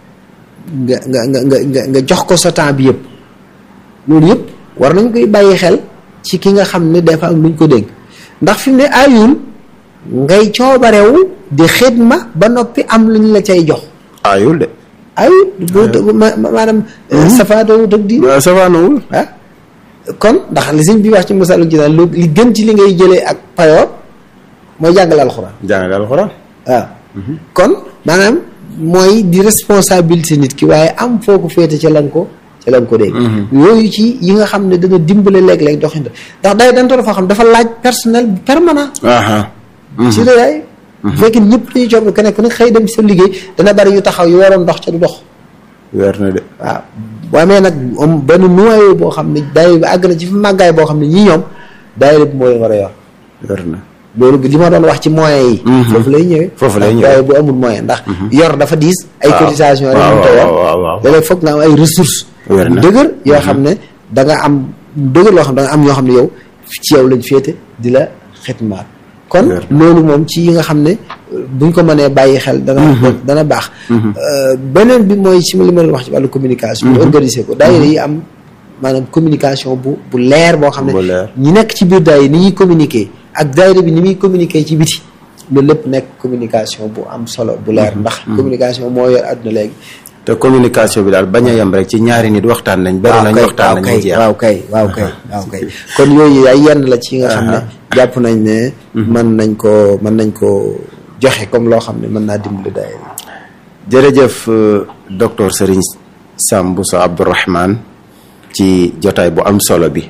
nga nga nga nga nga jox ko sa temps bi yëpp loolu yëpp war nañ koy bàyyi xel ci ki nga xam ne dafa am luñ ko dégg ndax fi mu ne ayul ngay coobarewu di xidma ba noppi am luñ la cay jox ayul de ayul boo maanaam safaadowut ak di safaanowul ah kon ndax li sëñ bi wax ci misalu ci naan li gën ci li ngay jëlee ak payoor mooy jàngale alxuraan jàngale alxuraan waaw kon maanaam mooy di responsabilité nit ki waaye am foo ko féete ca lan ko ca lan ko dégg yooyu ci yi nga xam ne dana dimbale léeg-léeg doxinta ndax day dantoo foo xam dafa laaj personnel permanent ci réyaay bu fekkee ñëpp dañuy coob kenn ku ne xëy dem sa liggéey dana bari yu taxaw yu waroon dox ca du dox weer na de waaw boo amee nag am benn noyau boo xam ne daayira bi àgg na ci fi màggaay boo xam ne ñii ñoom daayira bi moo leen war a yor weer na loolu li ma doon wax ci moyens yi foofu lay ñëwee foofu lay ñëwee waaye bu amul moyen ndax yor dafa diis ay cotisation rek ñu toog léeg-léeg foog nga am ay ressources yu dëgër yoo xam ne da nga am dëgër loo xam da nga am ñoo xam ne yow ci yow lañ féete di la xitmaat kon loolu moom ci yi nga xam ne buñ ko mënee bàyyi xel dana dana baax beneen bi mooy ci li ma leen wax ci wàllu communication ñu organiser ko daayira yi am maanaam communication bu bu leer boo xam ne ñi nekk ci biir daayira ni ñuy communiquer ak daayira bi ni muy communiquer ci biti loolu lépp nekk communication bu am solo bu leer ndax communication moo yor àdduna léegi te communication bi daal bañ a yem rek ci ñaari nit waxtaan nañ bari nañ waxtaan nañ jeex waaw kay waaw kay waaw kay kon yooyu ay yenn la ci nga xam ne jàpp nañ ne mën nañ ko mën nañ ko joxe comme loo xam ne mën naa dimbali daayira jërëjëf docteur Serigne Sam Bousso Abdourahmane ci jotaay bu am solo bi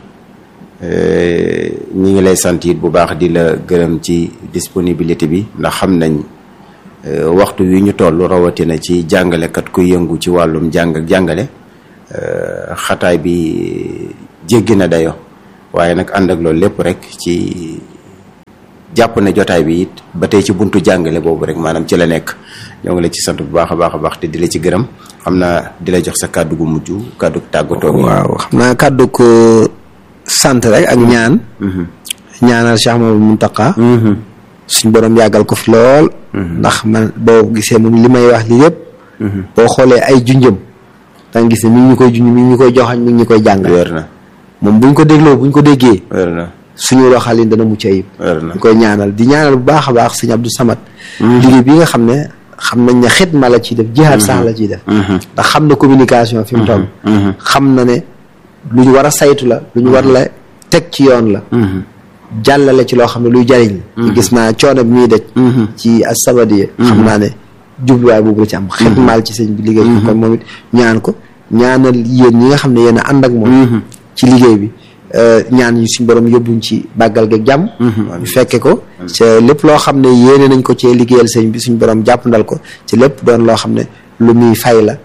ñi ngi lay sant it bu baax di la gërëm ci disponibilité bi ndax xam nañ waxtu wi ñu toll rawatina ci jàngalekat ku yëngu ci wàllum jàng ak jàngale xataay bi jéggi na dayo waaye nag ànd ak loolu lépp rek ci jàpp ne jotaay bi it ba tey ci buntu jàngale boobu rek maanaam ci la nekk ñoo ngi la ci sant bu baax a baax a baax te di la ci gërëm xam naa di la jox sa kàddu gu mujj kàddu tàggatoo bi waaw xam naa kàddu ko sant rek ak ñaan ñaanal Cheikh Mamadou Mountakha suñ borom yàggal ko fi lool ndax man boo gisee moom li may wax li yëpp boo xoolee ay junjëm danga gis ne mi ngi ñu koy junj mi ngi ñu koy joxañ mi ngi ñu koy jàngal wér na moom buñ ko dégloo buñ ko déggee wér na suñu doxalin dana mucc ayib wér na ñu koy ñaanal di ñaanal bu baax a baax sëñ Abdou Samad liggéey bi nga xam ne xam nañ ne xitma la ciy def jihaad sax la ciy def ndax xam na communication fi mu toll xam na ne lu ñu war a saytu la lu ñu war la teg ci yoon la jàllale ci loo xam ne luy jariñ la gis naa coono bi muy dej ci asabadiya xam naa ne jubluwaay boobu la ci am xitmaal ci sëñ bi liggéey bi kon moom it ñaan ko ñaanal yéen ñi nga xam ne yéen a ànd ak moom ci liggéey bi ñaan yi suñ borom yóbbuñ ci bàggal geeg jàmm ñu fekke ko ca lépp loo xam ne yéene nañ ko cee liggéeyal sëñ bi suñ borom jàppandal ko ci lépp doon loo xam ne lu muy fay la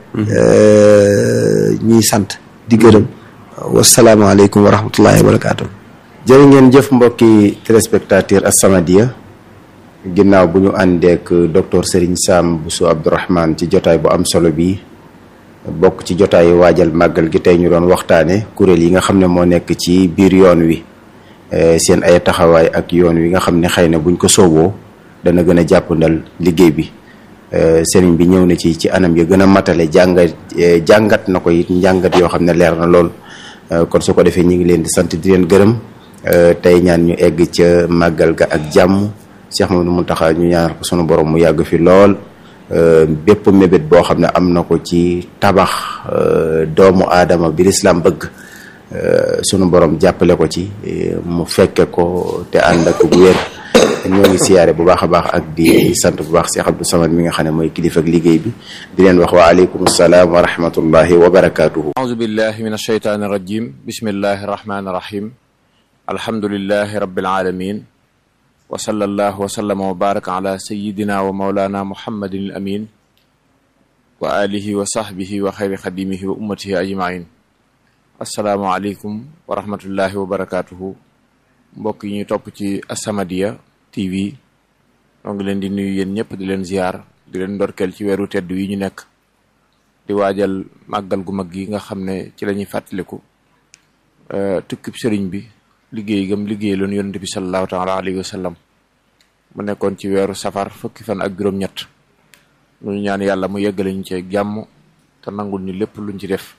ñuy sant di gërëm wasalaamaaleykum wa rahmatullahi wa barakaatu jërë ngeen jëf mbokki téléspectateur As-Samadiyya ginnaaw bu ñu àndeek docteur Serigne Sam Bousso Abdourahmane ci jotaay bu am solo bi bokk ci jotaay waajal màggal gi tey ñu doon waxtaane kuréel yi nga xam ne moo nekk ci biir yoon wi seen ay taxawaay ak yoon wi nga xam ne xëy na buñ ko sooboo dana gën a jàppandal liggéey bi sëriñ bi ñëw na ci ci anam ya gën a matale jàngat jàngat na ko it njàngat yoo xam ne leer na lool kon su ko defee ñu ngi leen di sant di leen gërëm tey ñaan ñu egg ca màggal ga ak jàmm Cheikh Mamadou Mountakha ñu ñaanal ko sunu borom mu yàgg fi lool bépp mébét boo xam ne am na ko ci tabax doomu aadama bi lislaam bëgg sunu borom jàppale ko ci mu fekke ko te ànd ak wér ñoo ngi siyaare bu baax a baax ak di sant bu baax Cheikh Abdou Samad mi nga xam ne mooy kilifa ak liggéey bi di leen wax wa aleykum salaam wa rahmatullahi wa barakatuhu auzu billahi min ashaytaani rajim bismillahi rahmaani rahim alhamdulillahi rabbil alamin wa sallallahu wa sallama wa baraka ala sayidina wa maulana muhammadin al amin wa alihi wa sahbihi wa xayri xadimihi wa ummatihi ajmain assalaamu aleykum wa rahmatullahi wa barakatuhu mbokk yi ñuy topp ci As-Samadiyya TV ñoo ngi leen di nuyu yéen ñëpp di leen ziar di leen ndorkeel ci weeru tedd yi ñu nekk di waajal màggal gu mag gi nga xam ne ci la ñuy fàttaliku tukkib sëriñ bi liggéey gam liggéey loon yonent bi sallallahu taala alayhi wa sallam mu nekkoon ci weeru safar fukki fan ak juróom-ñett ñu ñaan yàlla mu yeggale ñu ci jàmm te nangul ñu lépp luñ ci def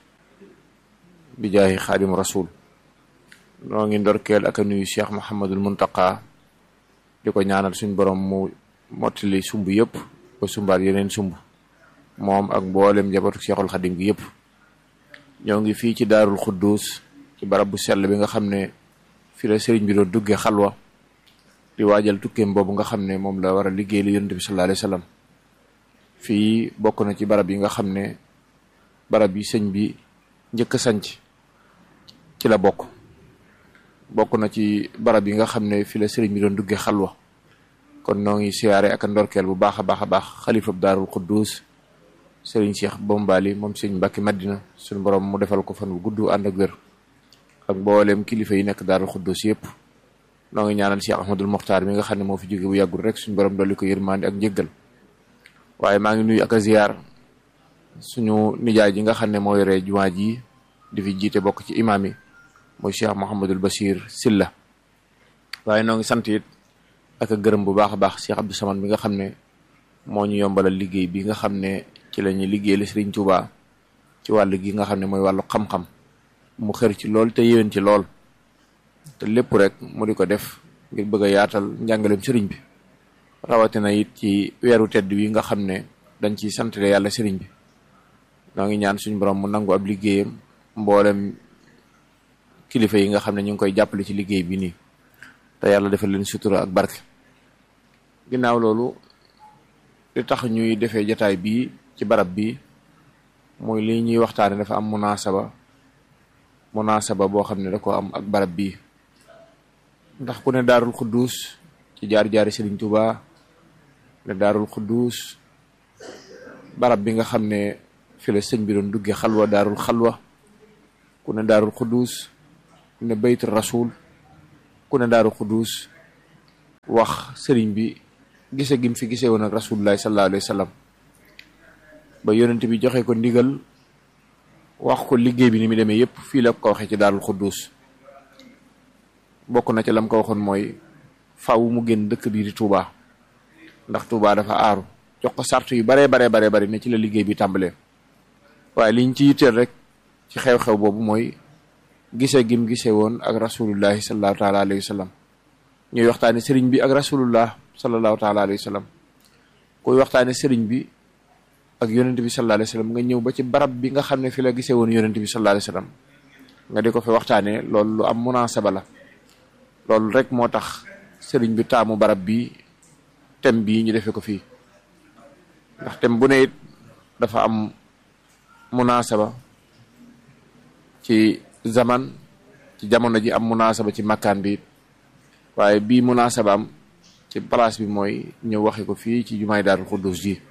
bi jaahi xaadim rasul noo ngi ndorkeel ak a nuyu cheikh Mouhamadul Muntaqa di ko ñaanal suñ borom mu mottali sumb yëpp ba sumbaat yeneen sumb moom ak mboolem njabootu cheikhul xadim gi yëpp ñoo ngi fii ci daarul xuddus ci barab bu sell bi nga xam ne fi la sëriñ bi doon duggee xalwa di waajal tukkeem boobu nga xam ne moom la war a liggéey li yonent bi sallallahu alayhi wasallam fii bokk na ci barab yi nga xam ne barab yi sëñ bi njëkk a sanc ci la bokk bokk na ci barab yi nga xam ne fi la sëriñ bi doon duggee xalwa kon noo ngi siyaare ak ndorkeel bu baax a baax a baax xalifab daarul quddus sëriñ Cheikh Bombali moom sëriñ Mbàkke Madina suñu borom mu defal ko fan bu gudd ànd ak wér ak mboolem kilifa yi nekk daarul quddus yëpp noo ngi ñaanal Cheikh Ahmadul Mokhtar mi nga xam ne moo fi jóge bu yàggul rek suñu borom dolli ko yërmande ak njëggal waaye maa ngi nuyu ak a ziyaar suñu nijaay ji nga xam ne moo yore jumaa ji di fi jiite bokk ci imaam yi mooy Cheikh Mouhamadul Bachir Silla waaye noo ngi sant it ak a gërëm bu baax a baax Cheikh Abdou Samad mi nga xam ne moo ñu yombalal liggéey bi nga xam ne ci la ñuy liggéeyal Serigne Touba ci wàllu gi nga xam ne mooy wàllu xam-xam mu xër ci lool te yéwén ci lool te lépp rek mu di ko def ngir bëgg a yaatal njàngaleem sëriñ bi rawatina it ci weeru tedd wi nga xam ne dañ ciy santale yàlla sëriñ bi noo ngi ñaan suñu borom mu nangu ab liggéeyam mboolem kilifa yi nga xam ne ñu ngi koy jàppale ci liggéey bi nii te yàlla defal leen sutura ak barke ginnaaw loolu li tax ñuy defee jataay bii ci barab bi muy li ñuy waxtaane dafa am munaasaba munaasaba boo xam ne da ko am ak barab bii ndax ku ne daarul xuddus ci jaar-jaari Sëriñ Tuuba ne daarul xudduus barab bi nga xam ne fi la sëñ bi doon dugge xalwa daarul xalwa ku ne daarul xudduus ku ne baytul rasul ku ne daarul xudduus wax sëriñ bi gise gim fi gisee woon ak rasulullahi sallallahu alayhi wa sallam ba yonent bi joxe ko ndigal wax ko liggéey bi ni mu demee yépp fii la ko waxee ci daarul xudduus bokk na ci lam ko waxoon mooy faw mu génn dëkk bii di Touba ndax Touba dafa aaru jox ko sart yu baree baree baree bari ne ci la liggéey bi tàmbalee waaye liñ ci yitteel rek ci xew-xew boobu mooy gise gim gise woon ak rasulullahi sallallahu taala alayhi wa sallam ñuy waxtaane sëriñ bi ak rasulullah sallallahu taala alayhi wa sallam kuy waxtaane sëriñ bi ak yonent bi sallallahu alayhi wa sallam nga ñëw ba ci barab bi nga xam ne fi la gisee woon yonent bi sallallahu alayhi wa sallam nga di ko fi waxtaanee loolu lu am munaasaba la loolu rek moo tax sëriñ bi taamu barab bi thème bii ñu defee ko fii ndax thème bu ne it dafa am munaasaba ci zaman ci jamono ji am munaasaba ci makkaan bi it waaye bii munaasaba am ci place bi mooy ñëw waxe ko fii ci jumaay Daarul Xuddus ji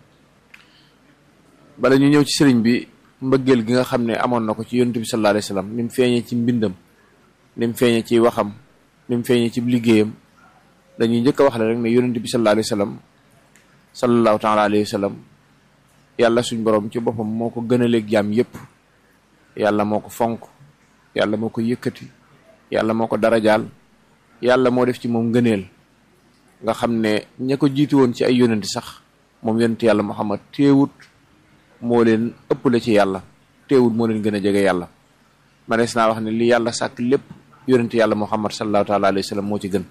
bala ñu ñëw ci sëriñ bi mbëggeel gi nga xam ne amoon na ko ci yonent bi sallallahu alayhi wasallam ni mu feeñee ci mbindam ni mu feeñee ci waxam ni mu feeñee ci liggéeyam dañuy njëkk a wax la rek ne yonent bi sallallahu alayhi wasallam sallallahu taala alayhi wasallam yàlla suñ borom ci boppam moo ko gënaleeg jaam yépp yàlla moo ko fonk yàlla moo ko yëkkati yàlla moo ko darajaal yàlla moo def ci moom ngëneel nga xam ne ña ko jiitu woon ci ay yonent sax moom yonent yàlla Muhammad teewut moo leen ëppale ci yàlla teewut moo leen gën a jege yàlla manees naa wax ne li yàlla sàkk lépp yonent yàlla Muhammad sallallahu taala alayhi wasallam moo ci gën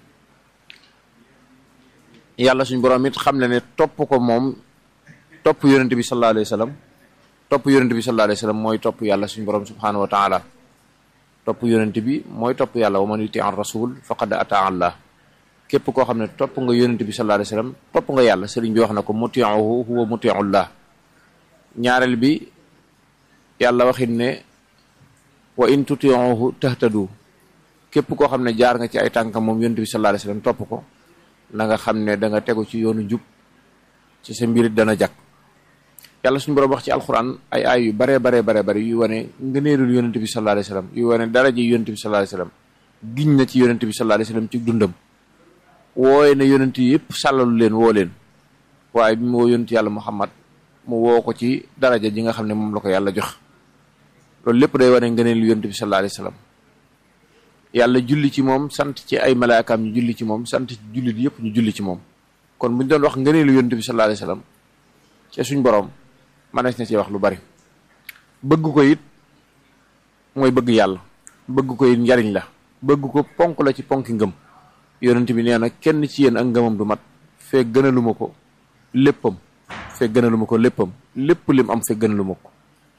yàlla suñ borom it xam ne ne topp ko moom topp yonent bi sallallahu alayhi wasallam topp yonent bi sallallahu alayhi wasallam mooy topp yàlla suñ borom subhanahu wa taala topp yonent bi mooy topp yàlla wa man yuti an rasul faqad ata allah képp koo xam ne topp nga yonent bi sallallahu alayhi wasallam topp nga yàlla sëriñ bi wax na ko mutiuhu huwa mutiullah ñaareel bi yàlla waxit ne wa in tutiuhu tahtadu képp koo xam ne jaar nga ci ay tànkam moom yonent bi sallallahu alayhi wasallam topp ko na nga xam ne da nga tegu ci yoonu jub ci sa mbirit dana jag yàlla suñu borom wax ci alxuraan ay ay yu baree baree baree bari yu wane ngëneelul yonent bi sallallahu alayhi wasallam yu wane daraja yonent bi sallallahu alayhi wasallam giñ na ci yonent bi sallallahu alayhi wasallam ci dundam wooye na yonent yi yëpp sàllalu leen woo leen waaye bi mu woo yonent yàlla muhammad mu woo ko ci daraja ji nga xam ne moom la ko yàlla jox loolu lépp day wane ngëneelu yonent bi sallallahu alayhi wasallam yàlla julli ci moom sant ci ay malaakaam ñu julli ci moom sant ci jullit yëpp ñu julli ci moom kon bu ñu doon wax ngëneelu yonent bi sallallahu alayhi wasallam ci suñ boroom manees na ci wax lu bari bëgg ko it mooy bëgg yàlla bëgg ko it njariñ la bëgg ko ponk la ci ponki ngëm yonent bi nee na kenn ci yéen ak ngëmam du mat fee gënaluma ko léppam fee gënaluma ko léppam lépp lim am fee gënaluma ko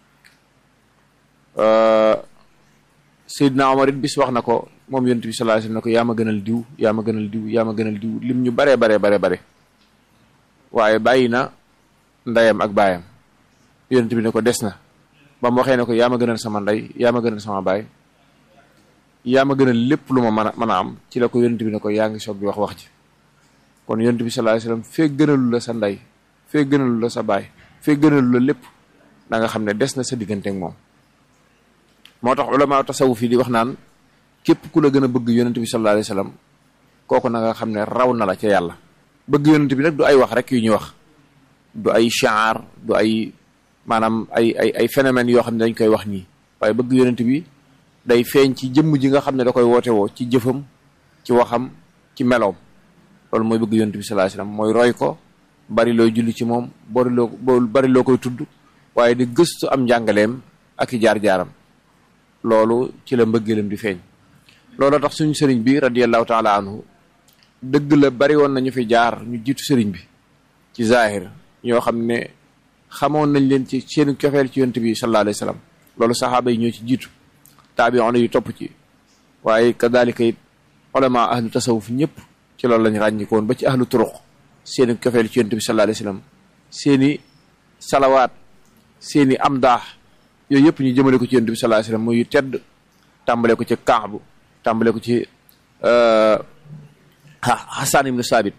Seydina Omar it bis wax na ko moom yonent bi sallallahu alayhi wasallam ne ko yaa ma gënal diw yaa ma gënal diw yaa ma gënal diw lim ñu baree baree bare bare waaye bàyyi na ndeyam ak baayam yonent bi ne ko des na ba mu waxee ne ko yaa ma gënal sama ndey yaa ma gënal sama baay yaa ma gënal lépp lu ma mën a mën a am ci la ko yonent bi ne ko yaa ngi soog di wax wax ji kon yonent bi sallallahu alayhi wasallam fee gënalu la sa ndey fee gënalu la sa baay fee gënalu la lépp da nga xam ne des na sa diggante ak moom moo tax ulama tasawuf yi di wax naan képp ku la gën a bëgg yonent bi sallallahu alayhi wasallam kooku na nga xam ne raw na la ca yàlla bëgg yonent bi nag du ay wax rek yu ñuy wax du ay shaar du ay maanaam ay ay ay phénomènes yoo xam ne dañ koy wax nii waaye bëgg yonent bi day feeñ ci jëmm ji nga xam ne da koy woote woo ci jëfam ci waxam ci meloom loolu mooy bëgg yonent bi sallallahu alayhi wasallam mooy roy ko bari looy julli ci moom bari loo bari loo koy tudd waaye di gëstu am njàngaleem ak i jaar-jaaram loolu ci la mbëggeelam di feeñ loolu tax suñu sëriñ bi radiyallahu taala anhu dëgg la bari woon nañu fi jaar ñu jiitu sëriñ bi ci zahir ñoo xam ne xamoon nañ leen ci seen cofeel ci yonent bi sallallahu alayhi wasallam loolu saxaaba yi ñoo ci jiitu taabi'un yu topp ci waaye kadalika it ulama ahlu tasawuf ñëpp ci loolu lañ ràññi ko woon ba ci ahlu turuq seeni cofeel ci yonent bi sallallahu alayhi wasallam seeni salawaat seeni amdaax yooyu yëpp ñu jëmale ko ci yonent bi sallallahu alayhi wasallam muy tedd tàmbale ko ci Kaabu tàmbale ko ci Hassan ibnu Saabit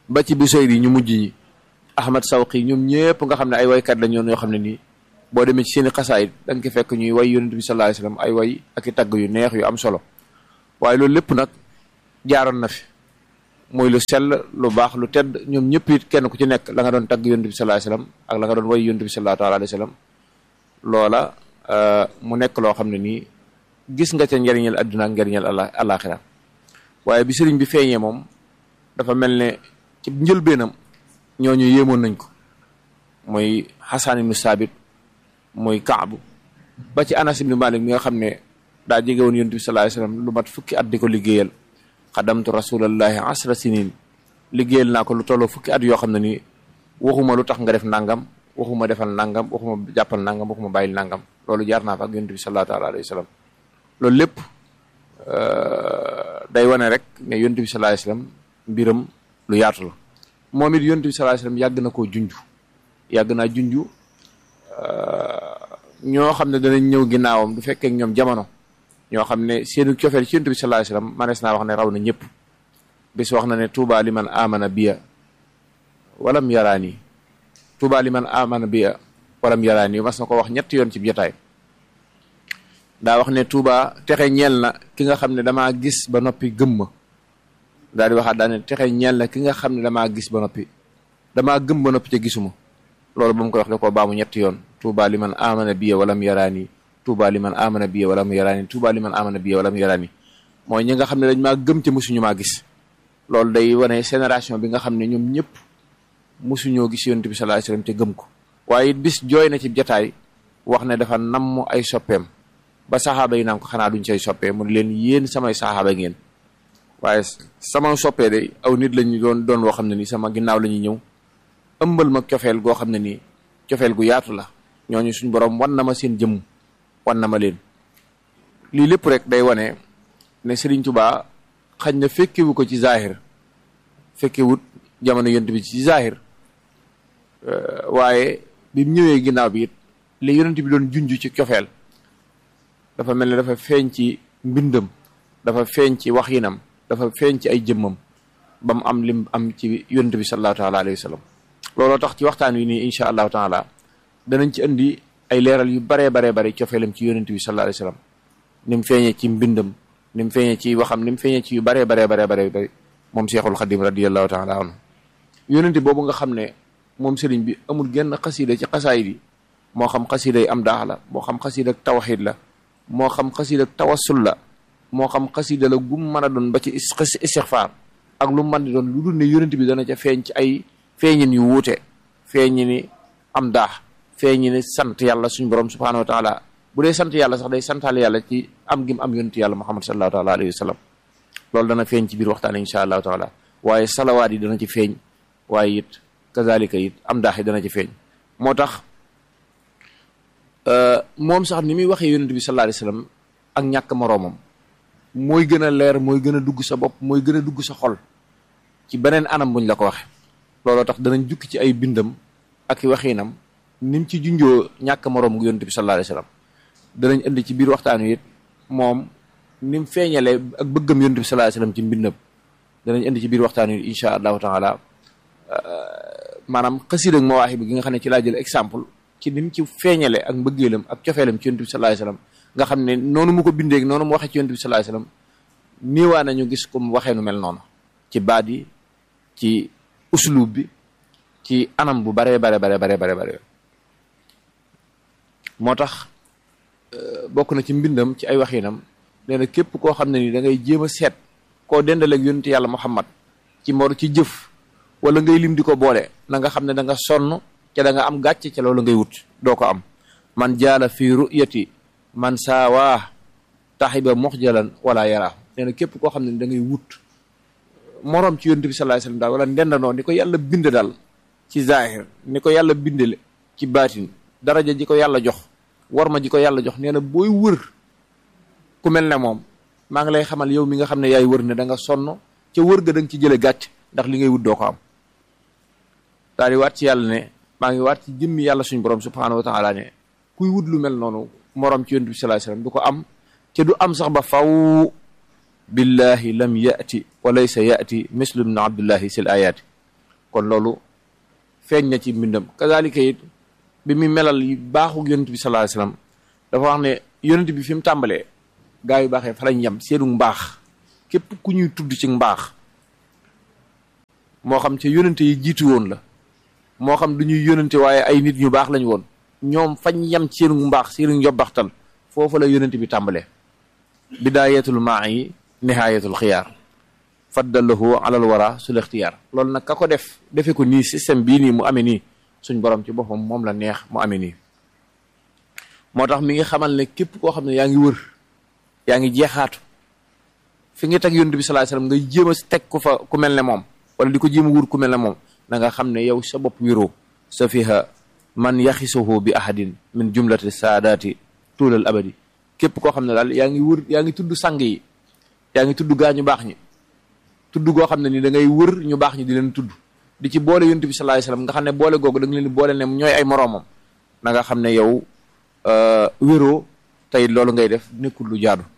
ba ci Busayri ñu mujj ñi Ahmad Sawqi ñoom ñëpp nga xam ne ay waykat la ñoon yoo xam ne nii boo demee ci seeni xasaayit da nga ko fekk ñuy way yonent bi sallallahu alayhi wasallam ay way ak i tagg yu neex yu am solo waaye loolu lépp nag jaaroon na fi mooy lu sell lu baax lu tedd ñoom ñëpp it kenn ku ci nekk la nga doon tagg yonent bi sallallahu alayhi wasallam ak la nga doon way yonent bi sallallahu alayhi wasallam loola mu nekk loo xam ne nii gis nga ca njariñal adduna ak njariñal alaxira waaye bi sëriñ bi feeñee moom dafa mel ne ci njëlbeenam ñooñu yéemoon nañ ko mooy Xasan ibnu Saabit mooy Kaabu ba ci Anas ibnu Malik mi nga xam ne daa jege woon yonent bi sallallahu alayhi wasallam lu mat fukki at di ko liggéeyal xadamtu rasulallahi asra sinin liggéeyal naa ko lu tolloo fukki at yoo xam ne nii waxuma lu tax nga def nangam waxuma defal nangam waxuma jàppal nangam waxuma bàyyil nangam loolu jaar naa fa ak yonent bi sallallahu alayhi wasallam loolu lépp day wane rek ne yonent bi sallallahu alayhi wasallam mbiram lu yaatu la moom it yonent bi sallallahu alayhi wasallam yàgg na koo junj yàgg naa junj ñoo xam ne danañ ñëw ginnaawam du fekkee ñoom jamono ñoo xam ne seenu cofeel ci yonent bi sallallahu alayhi wasallam manees naa wax ne raw na ñëpp bis wax na ne tuuba li man amana biya walam yaraani tuuba li man amana biya walam yaraani mas na ko wax ñetti yoon ci jotaay daa wax ne tuuba texe ñeel na ki nga xam ne damaa gis ba noppi gëm ma daal di waxaat daa ne texe ñeel na ki nga xam ne damaa gis ba noppi damaa gëm ba noppi te gisuma loolu ba mu koy wax da koo baamu ñetti yoon tuuba li man amana biya walam yaraani tuuba li man amana biya walam yaraani tuuba li man amana biya walam yaraani mooy ñi nga xam ne dañ maa gëm te mosuñu maa gis loolu day wane génération bi nga xam ne ñoom ñëpp mosuñoo gis yonent bi sallallahu alayhi wasallam te gëm ko waaye bis jooy na ci jataay wax ne dafa namm ay soppeem ba saxaaba yi naan ko xanaa duñ say soppee mu ne leen yéen samay saxaaba ngeen waaye sama soppee de aw nit lañu doon doon woo xam ne nii sama ginnaaw la ñuy ñëw ëmbal ma cofeel goo xam ne nii cofeel gu yaatu la ñooñu suñ borom wan na ma seen jëmm wan na ma leen lii lépp rek day wane ne Serigne Touba xañ na fekkewu ko ci zahir fekkewut jamono yonent bi ci zahir waaye bi mu ñëwee ginnaaw bi it li yonent bi doon junj ci cofeel dafa mel ne dafa feeñ ci mbindam dafa feeñ ci waxinam dafa feeñ ci ay jëmmam ba mu am lim am ci yonent bi sallallahu taala alayhi wa sallam looloo tax ci waxtaan wi nii incha allahu taala danañ ci indi ay leeral yu baree baree bare cofeelam ci yonent bi sallallahu alayhi wa sallam ni mu feeñee ci mbindam ni mu feeñee ci waxam ni mu feeñee ci yu baree baree baree bare bare moom Seexul Xadim radiyallahu taala anhu yonent boobu nga xam ne moom sëriñ bi amul genn xasida ci xasaayid yi moo xam xasida yi am daax la moo xam xasida ak tawxid la moo xam xasida ak tawassul la moo xam xasida la gum mën a doon ba ci istixfaar ak lu mën di doon lu dul ne yonent bi dana ca feeñ ci ay feeñin yu wuute feeñi ni am daax feeñi ni sant yàlla suñu borom subhanahu wa taala bu dee sant yàlla sax day santaale yàlla ci am gim am yonent yàlla muhammad sallallahu taala alayhi wa sallam loolu dana feeñ ci biir waxtaan insha allahu taala waaye salawaat yi dana ci feeñ waaye it kazalika it am daax yi dana ci feeñ moo tax moom sax ni muy waxee yonent bi sallallahu alayhi wasallam ak ñàkk moroomam mooy gën a leer mooy gën a dugg sa bopp mooy gën a dugg sa xol ci beneen anam buñ la ko waxe looloo tax danañ jukki ci ay bindam ak i waxiinam ni mu ci junjoo ñàkk moroom gu yonent bi sallallahu alayhi wasallam danañ indi ci biir waxtaan wi it moom ni mu feeñalee ak bëggam yonent bi sallallahu alayhi wasallam ci mbindam danañ indi ci biir waxtaan wi insha allahu taala maanaam xasida ak mawaaxi bi gi nga xam ne ci laa jël exemple ci ni mu ci feeñale ak mbëggeelam ak cofeelam ci yonent bi sallallahu alayhi wasallam nga xam ne noonu mu ko bindeeg noonu mu waxee ci yonent bi sallallahu alayhi wasallam niiwaa nañu gis ko mu waxee nu mel noonu ci baat yi ci uslub bi ci anam bu bare bare bare bare bare bare moo tax bokk na ci mbindam ci ay waxinam nee na képp koo xam ne ni da ngay jéem a seet koo dendaleeg yonent yàlla Muhammad ci mor ci jëf wala ngay lim di ko boole na nga xam ne da nga sonn ca da nga am gàcce ca loolu ngay wut doo ko am man jaala fi ru'yati man saawaa taxiba muxjalan wala yaraa nee na képp koo xam ne da ngay wut moroom ci yonent bi sallallahu alayhi wasallam daal wala ndendandoo ni ko yàlla bind daal ci zahir ni ko yàlla bindale ci baatin daraja ji ko yàlla jox war ma ji ko yàlla jox nee na booy wër ku mel ne moom maa ngi lay xamal yow mi nga xam ne yaay wër ne da nga sonn ca wër ga da nga ci jële gàcc ndax li ngay wut doo ko am daal di waat ci yàlla ne maa ngi waat ci jëmmi yàlla suñu borom subhanahu wa taala ne kuy wut lu mel noonu moroom ci yonent bi sallallahu alayhi wasallam du ko am te du am sax ba faw billahi lam yati wa laysa yati mislu ibn abdullahi sil ayati kon loolu feeñ na ci mbindam kazalika it bi muy melal yi baaxu yonent bi sallallahu alayhi wasallam dafa wax ne yonent bi fi mu tàmbalee gaa yu baaxee fa lañ yem seenu mbaax képp ku ñuy tudd ci mbaax moo xam ci yonente yi jiitu woon la moo xam du ñuy yonente waaye ay nit ñu baax lañ woon ñoom fañ yem ci seenu mbaax seenu njobbaxtal foofu la yonente bi tàmbalee bidaayatul maa yi nihaayatul xiyaar faddalahu alal wara sul ixtiyaar loolu nag ka ko def defe ko nii système bii nii mu amee nii suñ borom ci boppam moom la neex mu amee nii moo tax mi ngi xamal ne képp koo xam ne yaa ngi wër yaa ngi jeexaatu fi nga teg yonent bi sallallahu alayhi wasallam ngay jéem a teg ku fa ku mel ne moom wala di ko jéem a wur ku mel ne moom na nga xam ne yow sa bopp wéroo sa fiha man yaxisuhu bi ahadin min jumlati saadaati tuulal abadi képp koo xam ne daal yaa ngi wër yaa ngi tudd sang yi yaa ngi tudd gaa ñu baax ñi tudd goo xam ne ni da ngay wër ñu baax ñi di leen tudd di ci boole yonent bi sallallahu alayhi wasallam nga xam ne boole googu da nga leen di boole ne ñooy ay moroomam na nga xam ne yow wéroo tey loolu ngay def nekkul lu jaadu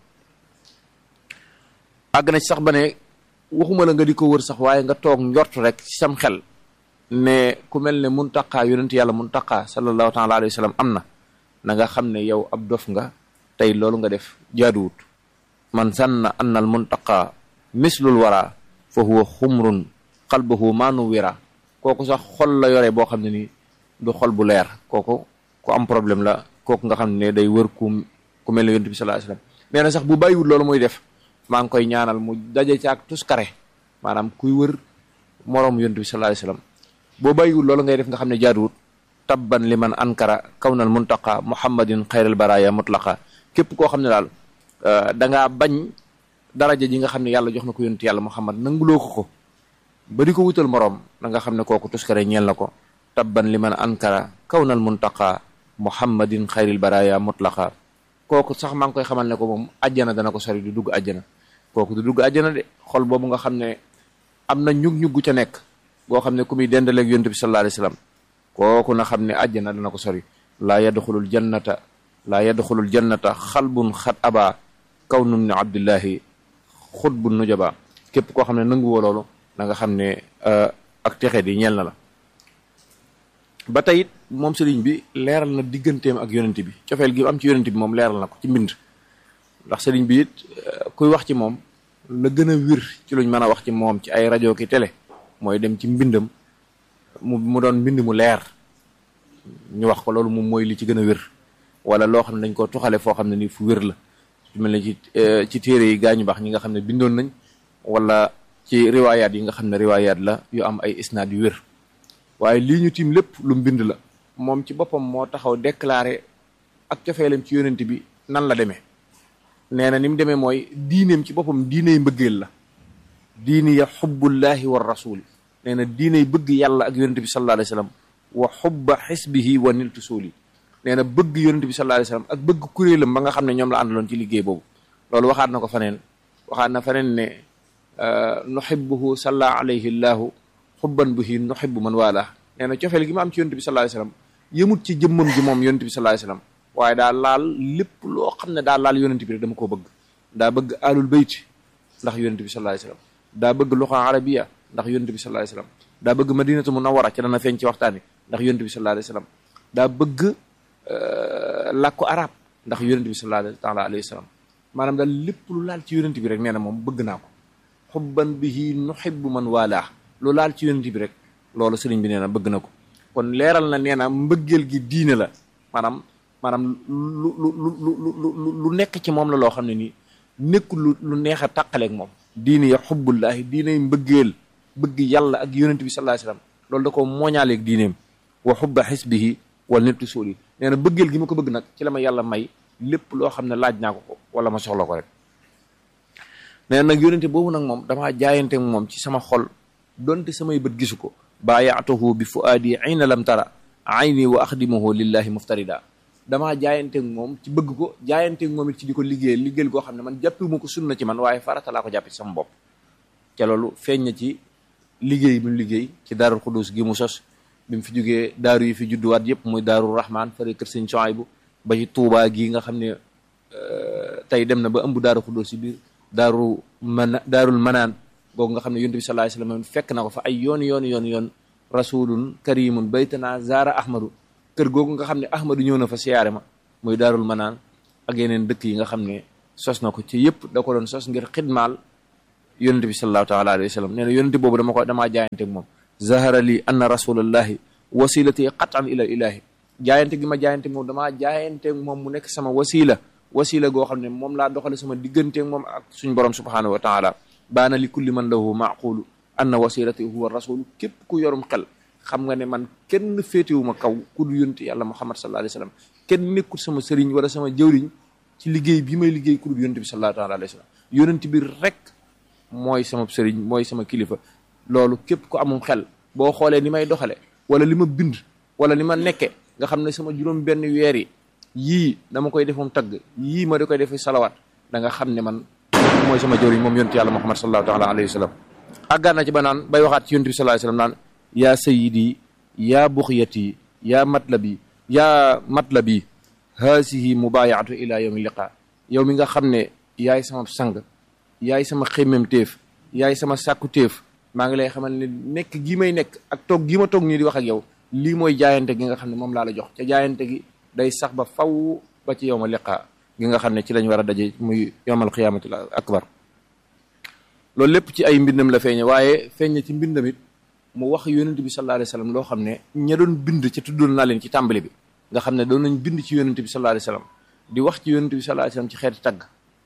àgg na ci sax ba ne waxuma la nga di ko wër sax waaye nga toog njort rek ci sam xel ne ku mel ne muntaqaa yonent yàlla muntaqaa sallallahu taala alayhi wa sallam am na na nga xam ne yow ab dof nga tey loolu nga def jaaduwut man sanna anna al muntaqaa mislul wara fa huwa xumrun qalbuhu maanu wira kooku sax xol la yore boo xam ne ni du xol bu leer kooku ku am problème la kooku nga xam ne day wër ku ku mel ne yonent bi sallallahu alayhi wa sallam nee na sax bu bàyyiwut loolu muy def maa ngi koy ñaanal mu daje ci ak tuskare maanaam kuy wër moroom yonent bi sallallahu alayhi wasallam boo bàyyiwul loolu ngay def nga xam ne jaaduwut tabban liman ankara kawnal muntaqa muhammadin xayral baraya mutlaqa képp koo xam ne daal da ngaa bañ daraja ji nga xam ne yàlla jox na ko yonent yàlla muhammad nanguloo ko ko ba di ko wutal moroom na nga xam ne kooku tuskare ñeel na ko tabban liman ankara kawnal muntaqa muhammadin xayril baraya mutlaqa kooku sax maa ngi koy xamal ne ko moom ajjana dana ko sori du dugg ajjana kooku du dugg àjjana de xol boobu nga xam ne am na ñug-ñuggu ca nekk boo xam ne ku muy dendaleeg yonent bi sallallahu alayhi wasallam kooku na xam ne àjjana dana ko sori laa yadxulul jannata laa yadxulul jannata xalbun xat aba kawnun ni abdillahi xutbun nujaba képp koo xam ne nanguwoo loolu na nga xam ne ak texe di ñeel na la ba tey it moom sëriñ bi leeral na digganteem ak yonent bi cofeel gi am ci yonent bi moom leeral na ko ci mbind ndax sëriñ bi it kuy wax ci moom la gën a wir ci luñ mën a wax ci moom ci ay rajo ki télé mooy dem ci mbindam mu mu doon mbind mu leer ñu wax ko loolu moom mooy li ci gën a wér wala loo xam ne dañ ko tuxale foo xam ne ni fu wér la su mel ne ci ci téere yi gaañu baax ñi nga xam ne bindoon nañ wala ci riwaayaat yi nga xam ne riwaayaat la yu am ay isnaad yu wér waaye lii ñu tiim lépp lu mbind la moom ci boppam moo taxaw déclaré ak cofeelam ci yonent bi nan la demee nee na ni mu demee mooy diineem ci boppam diiney mbëggeel la diini ya xubbullahi wa rasuli nee na diiney bëgg yàlla ak yonent bi sallallahu alayhi wasallam wa xubba xisbihi wa niltu suuli nee na bëgg yonent bi sallallahu alayhi wasallam ak bëgg kuréelam ba nga xam ne ñoom la àndaloon ci liggéey boobu loolu waxaat na ko faneen waxaat na faneen ne nuhibbuhu salla alayhi llahu xubban bihi nuhibbu man wala nee na cofeel gi ma am ci yonent bi sallallahu alayhi wasallam yëmut ci jëmmam ji moom yonent bi sallallahu alayhi wasallam waaye daa laal lépp loo xam ne daa laal yonent bi rek dama koo bëgg daa bëgg alul bayt ndax yonent bi sallallahu alayhi wasallam daa bëgg luxa arabiya ndax yonent bi sallallahu alayhi wasallam daa bëgg madinatu munawwara ci dana feeñ ci waxtaan wi ndax yonent bi sallallahu alayhi wasallam daa bëgg làkku arab ndax yonent bi sallallahu taala alayhi wasallam maanaam daal lépp lu laal ci yonent bi rek nee na moom bëgg naa ko xubban bihi nuhibbu man waalaa lu laal ci yonent bi rek loolu sëriñ bi nee na bëgg na ko kon leeral na nee na mbëggeel gi diine la maanaam maanaam lu lu lu lu lu nekk ci moom la loo xam ne nii nekkul lu lu neex a tàqaleeg moom diine ya xubbullaahi diiney mbëggeel bëgg yàlla ak yonent bi sallallahu alayhi wasallam loolu da ko mooñaaleeg diineem wa xubba xisbihi wal nittu suuli nee na bëggeel gi ma ko bëgg nag ci la ma yàlla may lépp loo xam ne laaj naa ko ko wala ma soxla ko rek nee na nag yonente boobu nag moom damaa jaayante moom ci sama xol donte samay bët gisu ko baayaatuhu bi fuaadi ayna lam tara ayni wa axdimuhu lillahi muftarida damaa jaayanteeg moom ci bëgg ko jaayanteeg moom it ci di ko liggéeyal liggéeyal goo xam ne man jàppiwuma ko sunna ci man waaye farata laa ko jàppe ci sama bopp ca loolu feeñ na ci liggéey bi mu liggéey ci daarul xudus gi mu sos bi mu fi jógee daaru yi fi judduwaat yëpp muy daaru rahman fare kër sëñ Suwaybu ba ci tuubaa gi nga xam ne tey dem na ba ëmb daaru xudus ci biir daaru mana daarul manaan googu nga xam ne yonent bi sallallahu alayhi wasallam fekk na ko fa ay yoon yoon yoon yoon rasulun karimun baytana zaara ahmadu kër googu nga xam ne ahmadu ñëw na fa siyaare ma muy daarul manaan ak yeneen dëkk yi nga xam ne sos na ko ci yëpp da ko doon sos ngir xidmaal yonent bi sallallahu taala alayhi wa sallam nee na yonent boobu dama ko damaa jaayante ak moom zahara li anna rasulallahi wasilati qatan ila ilahi jaayante gi ma jaayante moom damaa jaayante ak moom mu nekk sama wasila wasila goo xam ne moom laa doxale sama diggante ak moom ak suñ borom subhanahu wa taala baana li kulli man lahu maqulu anna wasilati huwa rasul képp ku yorum xel xam nga ne man kenn féetewuma kaw ku du yonent yàlla muhammad sallallahu alayhi wa sallam kenn nekkul sama sëriñ wala sama jëwriñ ci liggéey bi may liggéey ku du yonent bi sallallahu taala alayhi wa sallam yonent bi rek mooy sama sëriñ mooy sama kilifa loolu képp ku amum xel boo xoolee ni may doxale wala li ma bind wala li ma nekke nga xam ne sama juróom benn weer yi yii dama koy defum tagg yii ma da koy defe salawaat da nga xam ne man mooy sama jëwriñ moom yonent yàlla muhammad sallallahu taala alayhi wa sallam àggaan na ci ba naan bay waxaat ci yonent bi sallallahu alayhi wa sallam naan yaa sayidi yaa buxyati yaa matlabi yaa matlabi haasihi mubayaatu ila yawmi liqa yow mi nga xam ne yaay sama sang yaay sama xemmem téef yaay sama sàkku téef maa ngi lay xamal ne nekk gi may nekk ak toog gi ma toog nii di wax ak yow lii mooy jaayante gi nga xam ne moom laa la jox ca jaayante gi day sax ba faw ba ci yawma liqa gi nga xam ne ci lañ war a daje muy yawmal qiyaamatil akbar loolu lépp ci ay mbindam la feeñe waaye feeñ ci mbindam it mu wax yonent bi sallallahu alayhi wasallam loo xam ne ña doon bind ci tuddoon naa leen ci tàmbali bi nga xam ne doon nañ bind ci yonent bi sallallahu alayhi wasallam di wax ci yonent bi sallallahu alayhi wasallam ci xeeti tagg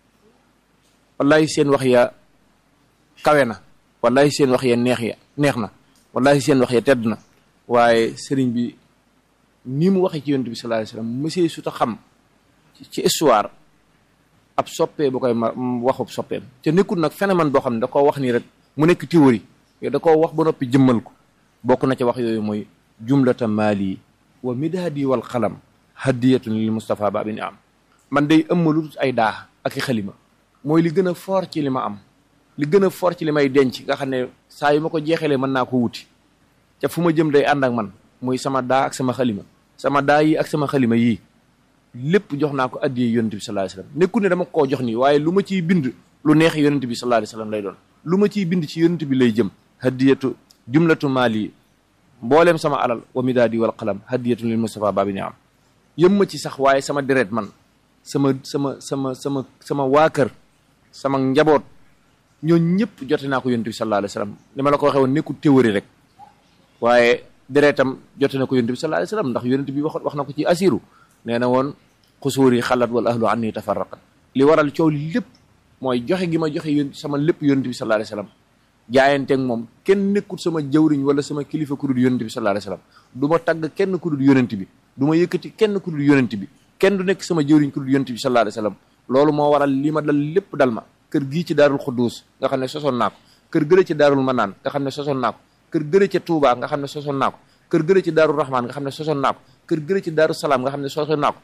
wallahi seen wax ya kawe na wallahi seen wax ya neex ya neex na wallahi seen wax ya tedd na waaye sëriñ bi ni mu waxee ci yonent bi sallallahu alayhi wasallam monsieur su ta xam ci histoire ab soppee bu koy ma waxub soppeem te nekkul nag phénomène boo xam ne da koo wax nii rek mu nekk théorie da koo wax ba noppi jëmmal ko bokk na ci wax yooyu mooy jumlata maali wa midaadi wal xalam hadiyatun lil Mustafa babi ni am man day ëmmalu ay daa ak i xalima mooy li gën a fort ci li ma am li gën a fort ci li may denc nga xam ne saa yu ma ko jeexalee mën naa ko wuti te fu ma jëm day ànd ak man muy sama daa ak sama xalima sama daa yi ak sama xalima yii lépp jox naa ko addiyee yonent bi sallallahu alayhi wasallam nekku ne dama koo jox nii waaye lu ma ciy bind lu neex yonent bi sallallahu alayhi wasallam lay doon lu ma ciy bind ci yonent bi lay jëm hadiyatu jumlatu maali mbooleem sama alal wa midaadi wal qalam hadiyatun lil Mustafa babi ni am yëm ma ci sax waaye sama deret man sama sama sama sama sama waa kër sama njaboot ñoo ñëpp jote naa ko yonent bi sallallahu alayhi wasallam li ma la ko waxee woon nekkul théorie rek waaye deretam jote na ko yonent bi sallallahu alayhi wasallam ndax yonent bi wax wax na ko ci asiru nee na woon xusuur yi xalat wal ahlu anni tafarraqat li waral coow li lépp mooy joxe gi ma joxe yón sama lépp yonent bi sallallahu alayhi wasallam jaayanteeg moom kenn nekkul sama jawriñ wala sama kilifa ku dul yonent bi sallallahu alayhi wasallam du ma tagg kenn ku dul yonent bi du ma yëkkati kenn ku dul yonent bi kenn du nekk sama jawriñ ku dul yonent bi sallallahu alayhi wasallam loolu moo waral li ma dal lépp dal ma kër gii ci daarul xudduus nga xam ne sosoon naa ko kër gële ci daarul manaan nga xam ne sosoon naa ko kër gële ci Touba nga xam ne sosoon naa ko kër gële ci daarul rahman nga xam ne sosoon naa ko kër gële ci daaru salaam nga xam ne sosoon naa ko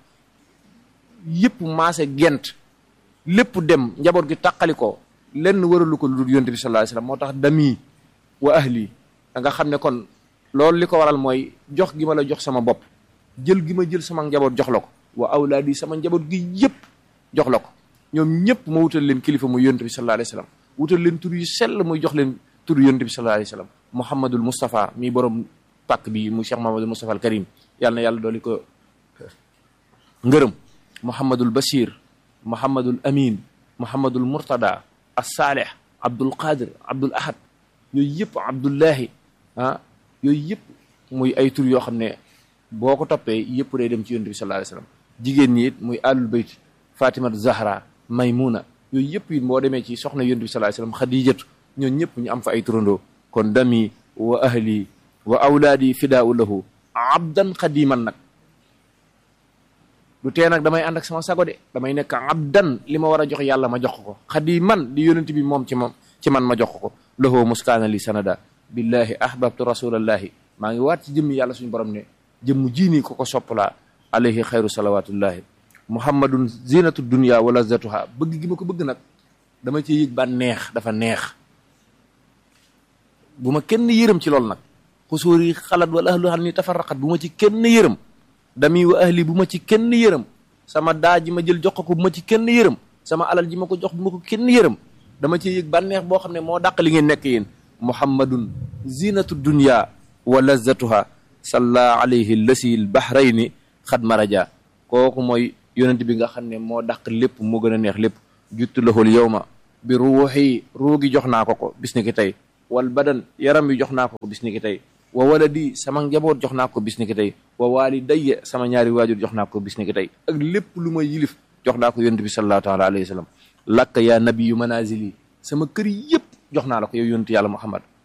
yëpp maase gent lépp dem njaboot gi tàqali ko lenn waralu ko lu dul yonent bi sallallahu alayhi wasallam moo tax dami wa ahli da nga xam ne kon loolu li ko waral mooy jox gi ma la jox sama bopp jël gi ma jël sama njaboot jox la ko wa awlaadi sama njaboot gi yëpp jox la ko ñoom ñëpp ma wutal leen kilifa muy yonent bi sallallahu alayhi wasallam wutal leen tur yu sell muy jox leen tur yonent bi sallallahu alayhi wasallam muhammadul mustafa mi borom pàkk bi mu cheikh muhammadul mustafa al karim yàlla na yàlla dooli ko ngërëm muhammadul bashir muhammadul amin muhammadul murtada as-salih abdul qadir abdul ahad yooyu yëpp abdullahi ah yooyu yëpp muy ay tur yoo xam ne boo ko toppee yëpp day dem ci yonent bi sallallahu alayhi wasallam jigéen ñi it muy alul bayt fatimatu zahra maymuna yooyu yëpp it boo demee ci soxna yonent bi sallallahu alayhi wasallam xadijatu ñoon ñëpp ñu am fa ay turandoo kon dami wa ahli wa awlaadi fidaau lahu abdan xadiman nag du tee nag damay ànd ak sama sago de damay nekk abdan li ma war a jox yàlla ma jox ko xadiman di yonent bi moom ci moom ci man ma jox ko lahu muskaana li sanada billahi ahbabtu rasulallahi maa ngi waat ci jëmmi yàlla suñu borom ne jëmm jiinii ko ko soppalaa alayhi xayru salawatullahi muhammadun zinatu dunya wa lazatuha bëgg gi ma ko bëgg nag dama ci yëg ba neex dafa neex bu ma kenn yërëm ci loolu nag xusuur yi xalat wala ahlu xam ni tafarraqat bu ma ci kenn yërëm dami wa ahli bu ma ci kenn yërëm sama daa ji ma jël jox ko bu ma ci kenn yërëm sama alal ji ma ko jox bu ma ko kenn yërëm dama ci yëg bànneex boo xam ne moo dàq li ngeen nekk yéen muhammadun zinatu dunya wa lazatuha salla alayhi lasi l bahrayni xad maraja kooku mooy yonent bi nga xam ne moo dàq lépp moo gën a neex lépp juttu lahul yawma bi ruuxi ruugi jox naa ko ko bis ni ki tey wal badan yaram bi jox naa ko ko bis ni ki tey wa waladi sama njaboot jox naa ko bis ni ki tey wa walidayya sama ñaari waajur jox naa ko bis ni ki tey ak lépp lu ma yilif jox naa ko yonent bi sallallahu taala alayhi wa sallam lakka yaa nabiyu manazili sama kër yëpp jox naa la ko yow yonent yàlla muhammad